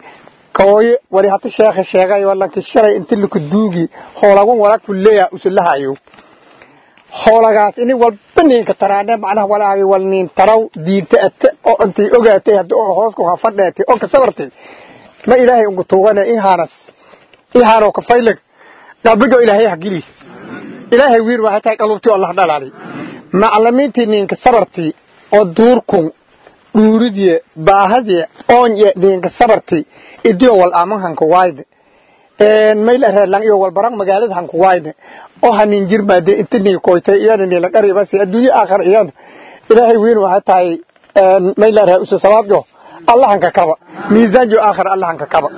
kooye wali hata sheekha sheegay walanki shalay inti laku duugi hoolagun walaag fuleya usulahayo hoolagaas ini walba ninka taraane macnaha walaagi wal nin taraw diinta ate oo intay ogaatay hadda oo hoos ku hafadheetay oo ka sabartay ma ilaahay ungu tuugane ihaanas ihaanoo ka faylag qalbigo ilaahay hagili ilaahay wiir waxay tahay qalubtii allah dhalaali maclimiintii ninka sabartii oo duurkun dhuuridye baahadye oonye ninka sabartii idio wal aman hanka waayne mayl areerlang iyo wal barang magaalada hanka waayne oo hanin jirmaade inta nin koytay iyana nila qaribasi adduunye aakhir iyana ilaahay wiir waxay tahay mayl areer usu sabaabjo allah hanka kaba miisaanjo aakhir allah hanka kaba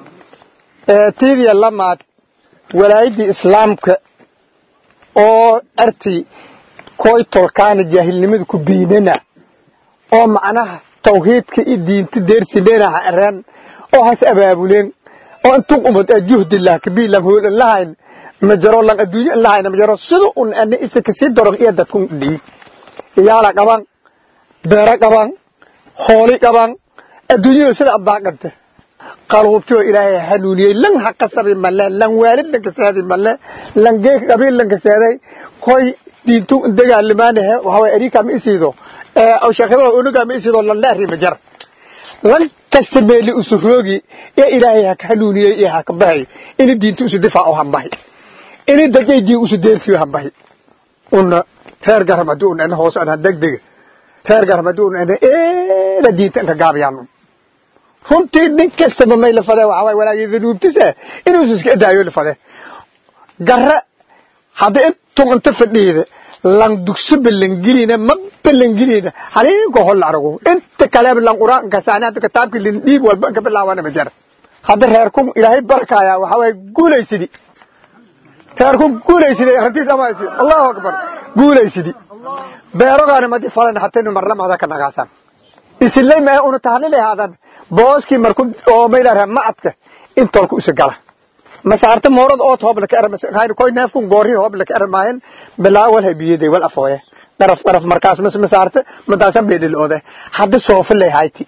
tiidiya lamaad walaayadii islaamka oo arti koy tolkaana jaahilnimada ku biinana oo macnaha tawhiidka iyo diinta deersinena ha areen oo has abaabuleen oo intuu umad juhdi lah kabii lan hoolan lahayn ma jaro lan adduunyo lahayn ma jaro sida un ana isa kasii daro iyo dadkun dhii iyaala qaban beero qaban hooli qaban adduunyada sida abaaqanta qaluubtoo ilaahay hanuuniyey lan ha qasabi male lan waalid lan kasaadi male lan geek qabiil lan kasaaday koy diintu dagaalimaanahe waxaway ariika ma isiido aw sheekada unuga ma isiido lan laari ma jar lan kasta meeli usu roogi ee ilaahay ha ka hanuuniyey ee ha ka bahay ini diintu usu difaaco hambahi ini dajaydii usu deersiyo hambahi una reer garam haddii una ana hoos ana degdega reer garam haddii una ana eeda diinta inka gaabiyaan runtii nin kastaba may la fade waxaa waay walaagii danuubtisa inuu iska daayo la fade garra hadda intun inta fadhiida lan dugso balangilina ma balangilina haliinko hol arago inta kaleba lan quraan kasaani hadda kitaabki lin dhiib walba ka bilaawana ma jara hadda reerkun ilaahay barkaaya waxaa waay guulaysidi reerkun guulaysidi rantiis amaasi allahu akbar guulaysidi beerogaana madi falan hataynu marlamada ka nagaasan isilay ma unu tahlilay haadan booskii marku oo maylaha macadka intolku isa gala masaarta moorad oo toob la ka er koy neefku goori hoob la ka er maahin bilaawal habiyeday wal afooye daraf daraf markaas mas masaarta madaasan beedil oode hadda soofa lay hayti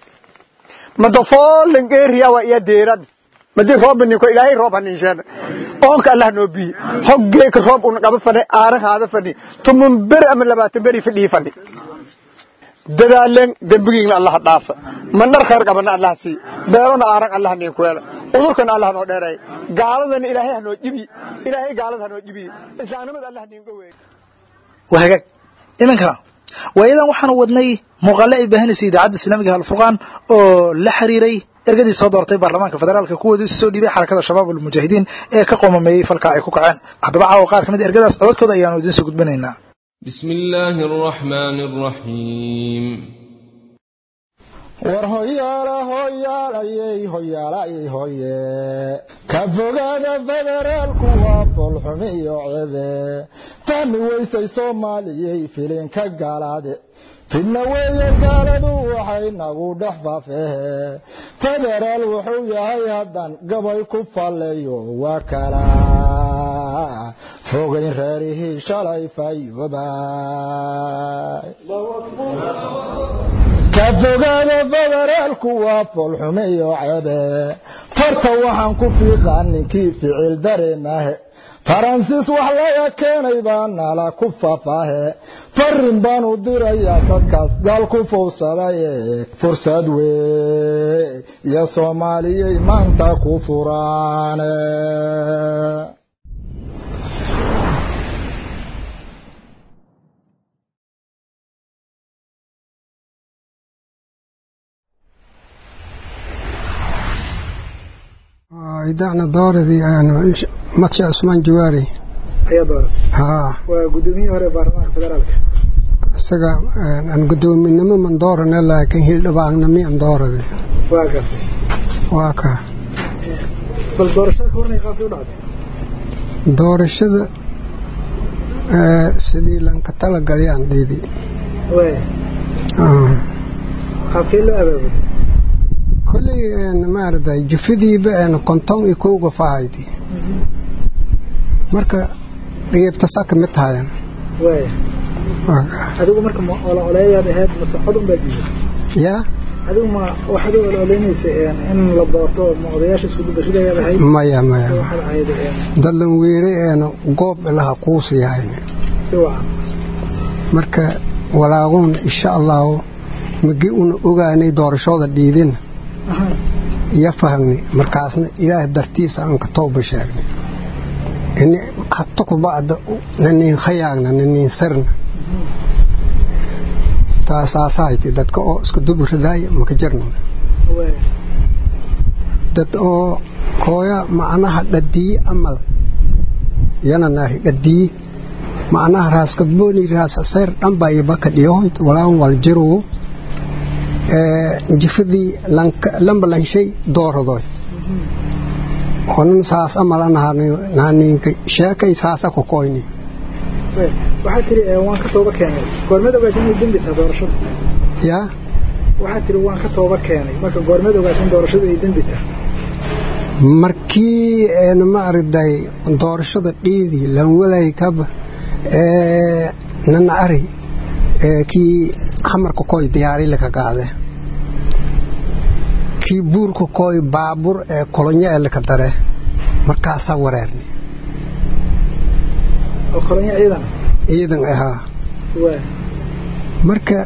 madafoo langeeriya waa iya deeran madi roob ninko ilaahay roob hanin sheena oonka allah noo biye hoggeeka roob un qaba fadhi aaran haada fadhi tumun beri ama labaatan beri fadhii fadhi dadaaleen dembigiina allah dhaafa mandhar khayr qabana allah sii beerona aaran allah niin kuela udurkana allah noo dheeray gaaladana ilaahay hanoo jibi ilaahay gaalada hanoo jibi islaamnimada allah niinga weey waa hagaag iminkana waayadan waxaanu wadnay muuqaale ay baahinaysay idaacadda islaamiga alfurqaan oo la xiriiray ergadii soo doortay baarlamaanka federaalka kuwoodii soo dhiibay xarakada shabaab almujaahidiin ee ka qoomameeyey falka ay ku kaceen haddaba caawa qaar ka mid ergadaas codadkooda ayaanu idiin soo gudbinaynaa بسم الله الرحمن الرحيم war hoyaala hoyaalayey hoyaalayey hoye ka fogaada federaalku waa foolxumi iyo cebe fahmi weysay soomaaliyey filinka gaalaade fidna weeye gaaladu waxay nagu dhex faafehe federaal wuxuu yahay haddan gabay ku falleeyo waa kala fogayn reerihii shalay fayoobay ka fogaada federaalku waa foolxume iyo cebe farta waxaan ku fiiqaa ninkii ficil dareemahe faransiis wax laga keenay baa nala ku fafaahe farin baan u dirayaa dadkaas gaal ku fowsadaye fursad wey iyo soomaaliyey maanta ku furaane idacna dooradii madsha cusmaan jawaari ayaa dooratay haa waa gudoomiyihii hore baarlamaanka federaalka isaga aan gudoominimo man doorane laakiin hildhibaannami an doorade waa gartay waa ka bal doorashada ka hornay qaabkii u dhacday doorashada sidii lanka talagalyaan dhiidi waaya qaabkee loo abaabulay kolley maaragtay jufidiiba konton iyo kowga fahaydi marka dhiibtasa ka mid tahayan waaya adigu marka ma olo oleeyaad ahayd mase cod un baad diiday yaa adigu ma waxaad u olooleynaysa in la doorto ma odayaasha isku dubaridayaad ahayd maya maya waxaad ahayd dadlan weere eena goob ilaha quusi yahayn si wacan marka walaaquun insha allahu magi una ogaanay doorashooda dhiidin iyo fahmni markaasna ilaah dartiisa aan ka tooba sheegnay ini hatta ku bacda naniin khayaagna naniin sarna taasaasahayti dadka oo isku duburidaaya maka jirno dad oo kooya macnaha dhadiye amal yana naari dhadiye macnaha raaskabooni raasasayr dhanba ibaka dhiyohoyt walaan wal jirugu jifadii lamba lanshay dooradoy onan saas amala nahaninka sheekay saasa ku koyni waxaad tiri waan ka tooba keenay goormeed ogaatay inay dembi tahay doorashadu yaa waxaad tiri waan ka tooba keenay marka goormeed ogaatay in doorashadu ay dembi tahay markii ma aragday doorashada dhiidii lanwalay kaba nana ari kii xamarka koy diyaari laka gaade kii buurka koy baabur ee kolonyo ee laka dare markaasaa wareerni oo kolonyo ciidan ciidan ahaa waa marka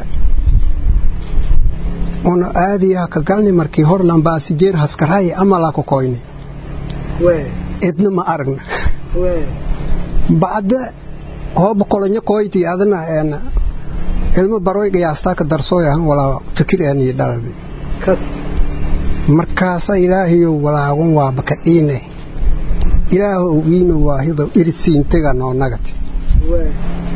una aadiyaa ka galni markii hor lambaasijeer haskaraay amalaa ku koyni waa idna ma aragna waa bacda hooba kolonyo koyti adana een ilmo baroy qiyaastaa ka darsooyahan walaa fikir aan iyo dhalabi kas markaasa ilaahayow walaagun waaba ka dhiine ilaahow wiina waahido iridsiintega noonagati waa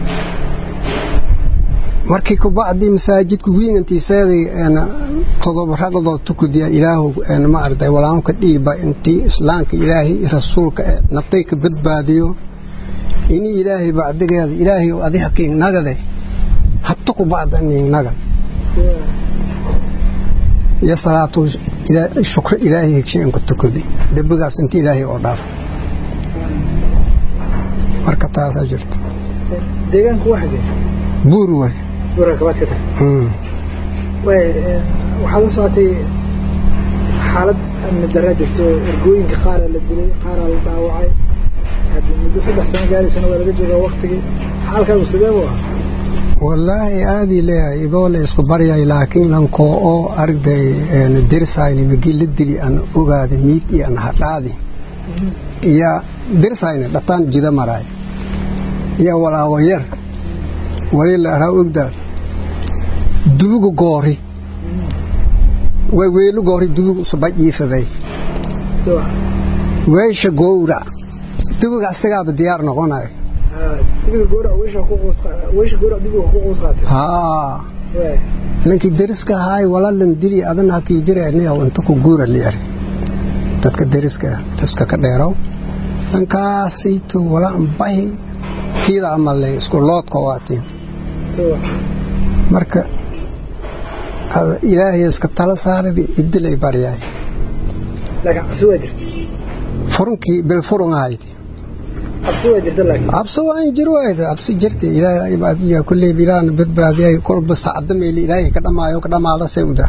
markii kubacdii masaajidka wiinantiiseeday een todoba ragdoo tukudiya ilaahow een ma arday walaagun ka dhiiba intii islaamka ilaahay rasuulka naftay ka badbaadiyo ini ilaahay bacdigeeda ilaahay adiga kiin nagade hatta ku bacda nin nagan iyo salaatu shukr ilaahay hegshay ku tukudi dembigaas inta ilaahay oo dhaaf marka taasaa jirta deegaanku waa xagee buur way buurka kabaad ka tag way waxaad la socotay xaalad amni daraa jirto ergooyinka qaaraa la dilay qaaraa la dhaawacay haddii muddo saddex sano gaaraysana waa laga joogaa waktigii xaalkaagu sidee buu ahaa wallaahi aadii leeyahay idoo la isku baryay laakiin lankoo oo aragday dirsayni magi la dili aan ogaadi miid iyo aan hadhaadi iyo dirsayni dhataan jida maraay iyo walaago yar wali la araa ogdaad dubugu goori way weelu goori dubugu subaj iifaday weesha gowra dubuga asagaaba diyaar noqonayo lankii dariska ahaay walalan dili adana hakii jireenayaw inta ku guura liari dadka dariska taska ka dheerow lankaasayto wala ambahi kiida amale isku loodka waatiin marka ilaahay iska tala saaradi idilay baryaay furunkii bilfurun ahaydi absi waan jir waayda absi jirta ilaahay ibaadiya kulley bilaan badbaadiyay kolba saacada meel ilaahay ka dhamaayo ka dhamaada sawda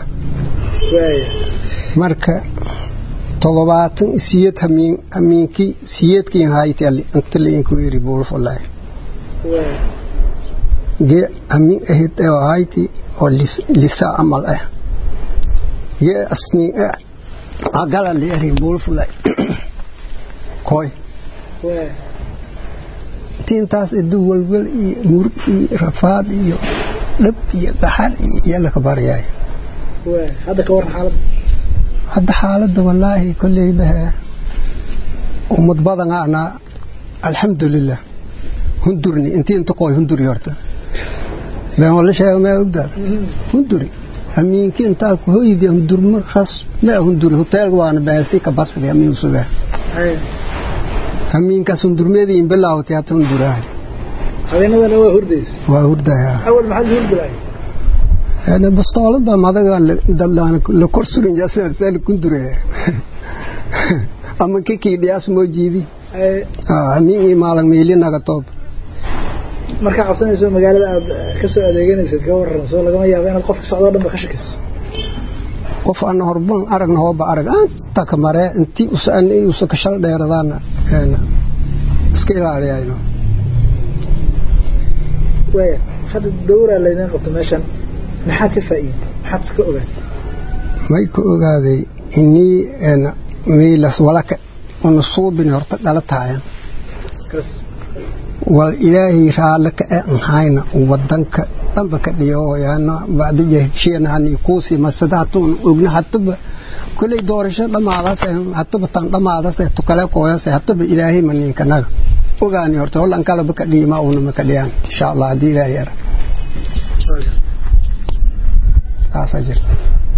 marka todobaatan siyad hamiin hamiinki siyadkiin hayti inta liinku yiri buulfulay ge hamiin ahid oo hayti oo lisa amal ah ge asni agala liari buulfulay koy tiintaas idu walwal iyo murug iyo rafaad iyo dhab iyo daxar iyo yalla ka baryay hadda ka waran xaaladda hadda xaaladda wallaahi kolley bahe ummad badan ana alxamdulilah hundurni intii inta qoy hunduri horta been wala sheega ma ogdaad hunduri hamiinki intaa ku hoydi hundurma ras ma hunduri hotel waana baasi ka basri amiin sugaa hamiinkaas hundurmeediin bilaawtay hata hundurahay habeenadana waa hurdays waa hurdaya awal maxaad hurdilay ana bastoolad baa madaga dalaan la korsurin yaasar sal kundure ama kiki dhiyaas moo jiidi hamiin maalan meeli naga toob marka cabsanayso magaalada aad ka soo adeeganaysid ka waran soo lagama yaabo inaad qofka socdo dhanba ka shakiso qof ana horban aragna hooba arag anta ka maree intii usa ka shal dheeradaana iska ilaaliyayno waaya hadda dowraa laydin qabto meeshan maxaad ka faa'iiday maxaad iska ogaad may ka ogaaday inii miilas walaka una suubin horta dhala tahayan wal ilaahay raale ka e anhayna wadanka dhanba ka dhiyo yaana bacdija heshiyanahani kuusi masada hatuun ogna hataba kulay doorasho dhamaadaas hataba tan dhamaadaas tukale kooyas hataba ilaahay maninka naga ogaani horta wallan kalaba ka dhiima una ma ka dhiyaan insha allah haddii ilaahay yara saasaa jirta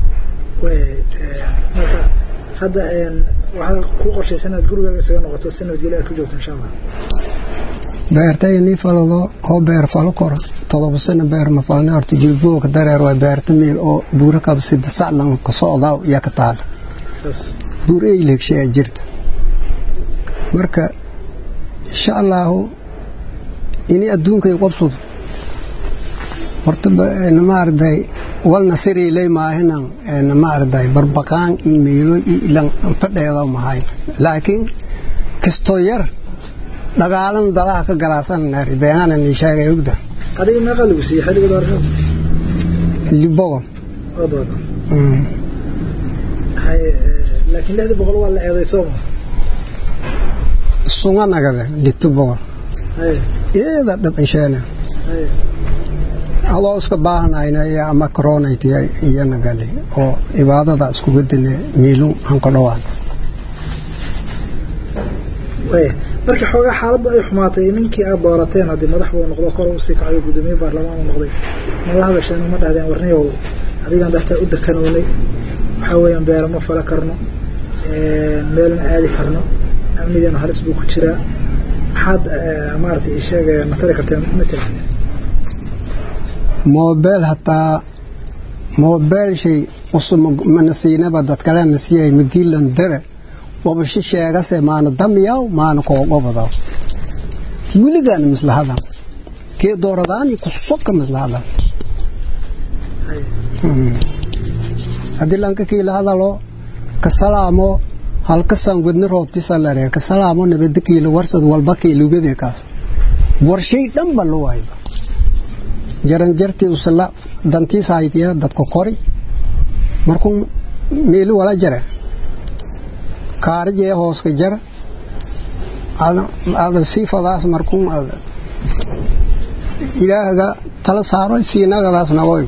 marka hadda waxaa ku qorshaysan inaad gurigaaga isaga noqoto si nabadgelyo aad ku joogto insha allah beertay nii falado oo beer falo kora todoba sano beer ma falne horta jilbooga dareer waa beerta meel oo buura kaba sida saclan ka socdaa yaa ka taala buur ay leegshay ay jirta marka insha allahu ini adduunkay qabsado horta maarday walna siriilay maahinan maarday barbaqaan iyo meelo ilan fadheeda mahay laakiin kastoo yar dagaalan dadaha ka galaasan naari beenana ni sheegay ogda adiga meeqa lagu siiyey xilliga doorashada libogon oo doona laakiin lixda boqol waa la eeday sooma sunga nagade lito boqol iyada dhabansheena adoo iska baahanayna ama coronayty iyana gali oo cibaadada iskuga dine miilu hanko dhawaan marka xoogaa xaaladdu ay xumaatay ninkii aad doorateen haddii madax buu noqdo kor usii kacayo guddoomiye baarlamaan uu noqday ma la hadasheen ma dhahdeen warniyow adigaan dartaa u dakanownay waxaa weeyaan beero ma fala karno meelna aadi karno amnigeena halis buu ku jiraa maxaad maaragtay isheeg ma tari karteen ma tirahdeen moobeel hataa moobeel shay usumana siinaba dadkalena siyay magilan dare wabashi sheegase maana damyaw maana koogobadaw weligaana mislahadan kee dooradaani kusoka mislahadan haddii lanka kiila hadalo kasalaamo halkasan wadni roobtisalare kasalaamo nabada kiila warsad walba kiilugade kaas warshay dhanba lo wayba jaranjartii usala dantiis haytiya dadka kori markuu meeli wala jare kaarijee hooska jara ada siifadaas markuu ilaahaga tala saaro siinagadaas nagoy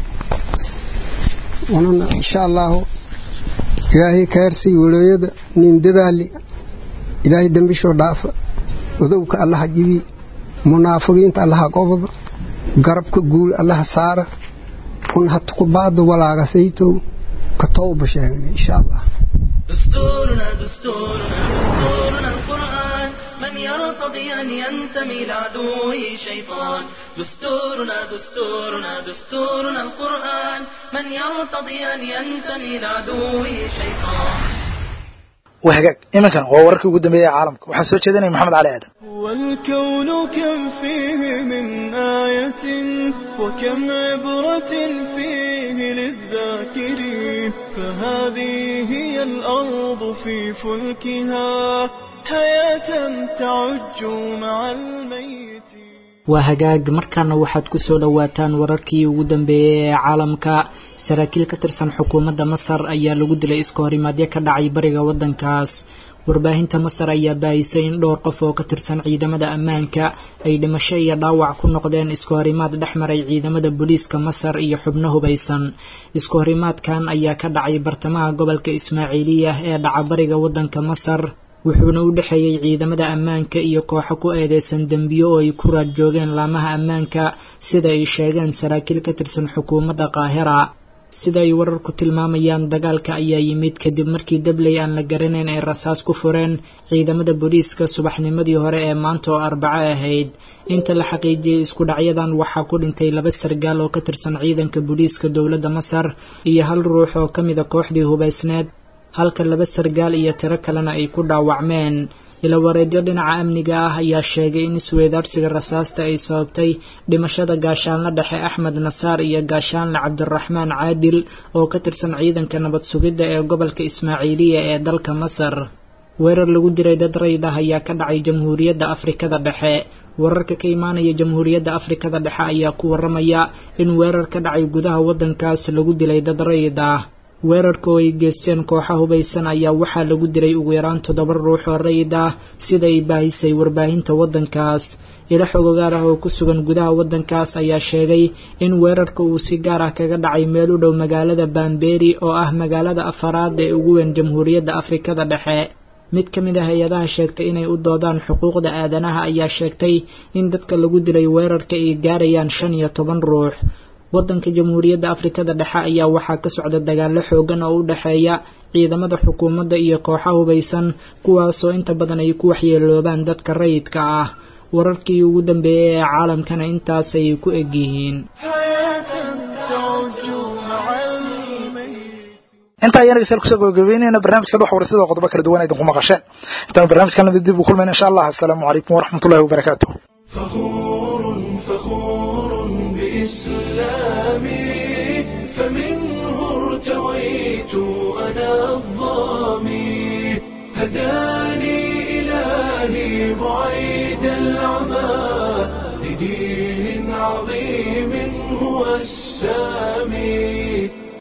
unana insha allahu ilaahay kaarsii walooyada nin dadaali ilaahay dembishoo dhaafa odowka allaha jibi munaafiqiinta allaha qobda garabka guul allaha saara un hatuku baada walaaga saytow ka towba sheegna insha allah دستورنا دستورنا دستورنا القرآن من يرتضي أن ينتمي لعدوه شيطان دستورنا دستورنا دستورنا القرآن من يرتضي أن ينتمي لعدوه شيطان وهجاج إمكان هو ورك قدام بيا عالمك وحسوت شدني محمد علي آدم والكون كم فيه من آية وكم عبرة فيه للذاكرين فهذه هي الأرض في فلكها حياة تعج مع الميت waa hagaag markaana waxaad ku soo dhowaataan wararkii ugu dambeeyey ee caalamka saraakiil ka tirsan xukuumadda masar ayaa lagu dilay iska horimaadyo ka dhacay bariga waddankaas warbaahinta masar ayaa baahisay in dhowr qof oo ka tirsan ciidamada ammaanka ay dhimasho iyo dhaawac ku noqdeen isku horimaad dhex maray ciidamada booliiska masar iyo xubno hubaysan isku horimaadkan ayaa ka dhacay bartamaha gobolka ismaaciiliya ee dhaca bariga waddanka masar wuxuuna u dhexeeyey ciidamada ammaanka iyo kooxo ku eedeysan dembiyo oo ay ku raad joogeen laamaha ammaanka sida ay sheegeen saraakiil ka tirsan xukuumadda qaahira sida ay wararku tilmaamayaan dagaalka ayaa yimid kadib markii dabley aan la garanayn ay rasaas ku fureen ciidamada booliiska subaxnimadii hore ee maanta oo arbaco ahayd inta la xaqiijiyey isku dhacyadan waxaa ku dhintay laba sargaal oo ka tirsan ciidanka booliiska dowladda masar iyo hal ruux oo ka mida kooxdii hubaysneed halka laba sargaal iyo tiro kalena ay ku dhaawacmeen ilawareedyo dhinaca amniga ah ayaa sheegay in isweydaarsiga rasaasta ay sababtay dhimashada gaashaanla dhexe axmed nasaar iyo gaashaanle cabdiraxmaan caadil oo ka tirsan ciidanka nabad sugidda ee gobolka ismaaciiliya ee dalka masar weerar lagu diray dad rayd ah ayaa ka dhacay jamhuuriyadda afrikada dhexe wararka ka imaanaya jamhuuriyadda afrikada dhexe ayaa ku waramaya in weerar ka dhacay gudaha waddankaas lagu dilay dad rayd ah weerarka oo ay geysteen kooxa hubaysan ayaa waxaa lagu dilay ugu yaraan toddoba ruux oo rayid ah sida ay baahisay warbaahinta waddankaas ilo xogogaar ah oo ku sugan gudaha waddankaas ayaa sheegay in weerarka uu si gaar ah kaga dhacay meel u dhow magaalada bamberi oo ah magaalada afaraad ee ugu weyn jamhuuriyadda afrikada dhexe mid ka mid ah hay-adaha sheegtay inay u doodaan xuquuqda aadanaha ayaa sheegtay in dadka lagu dilay weerarka ay gaarayaan shan iyo toban ruux waddanka jamhuuriyadda afrikada dhexe ayaa waxaa ka socda dagaallo xoogan oo u dhexeeya ciidamada xukuumadda iyo kooxa hubaysan kuwaasoo inta badan ay ku waxyeeloobaan dadka rayidka ah wararkii ugu dambeeyey ee caalamkana intaasay ku eg yihiin intaa ayaan dhegeystayaal kusoo gabagabeynayna barnaamijkan wax waraysadoo qodobo kala duwan idinku maqasheen intaan barnaamijkan lamid dib u kulmayna insha allah assalaamu calaykum waraxmatullahi wabarakaatuh بإسلامي فمنه ارتويت أنا الظامي هداني إلهي بعيد العمى لدين عظيم هو السامي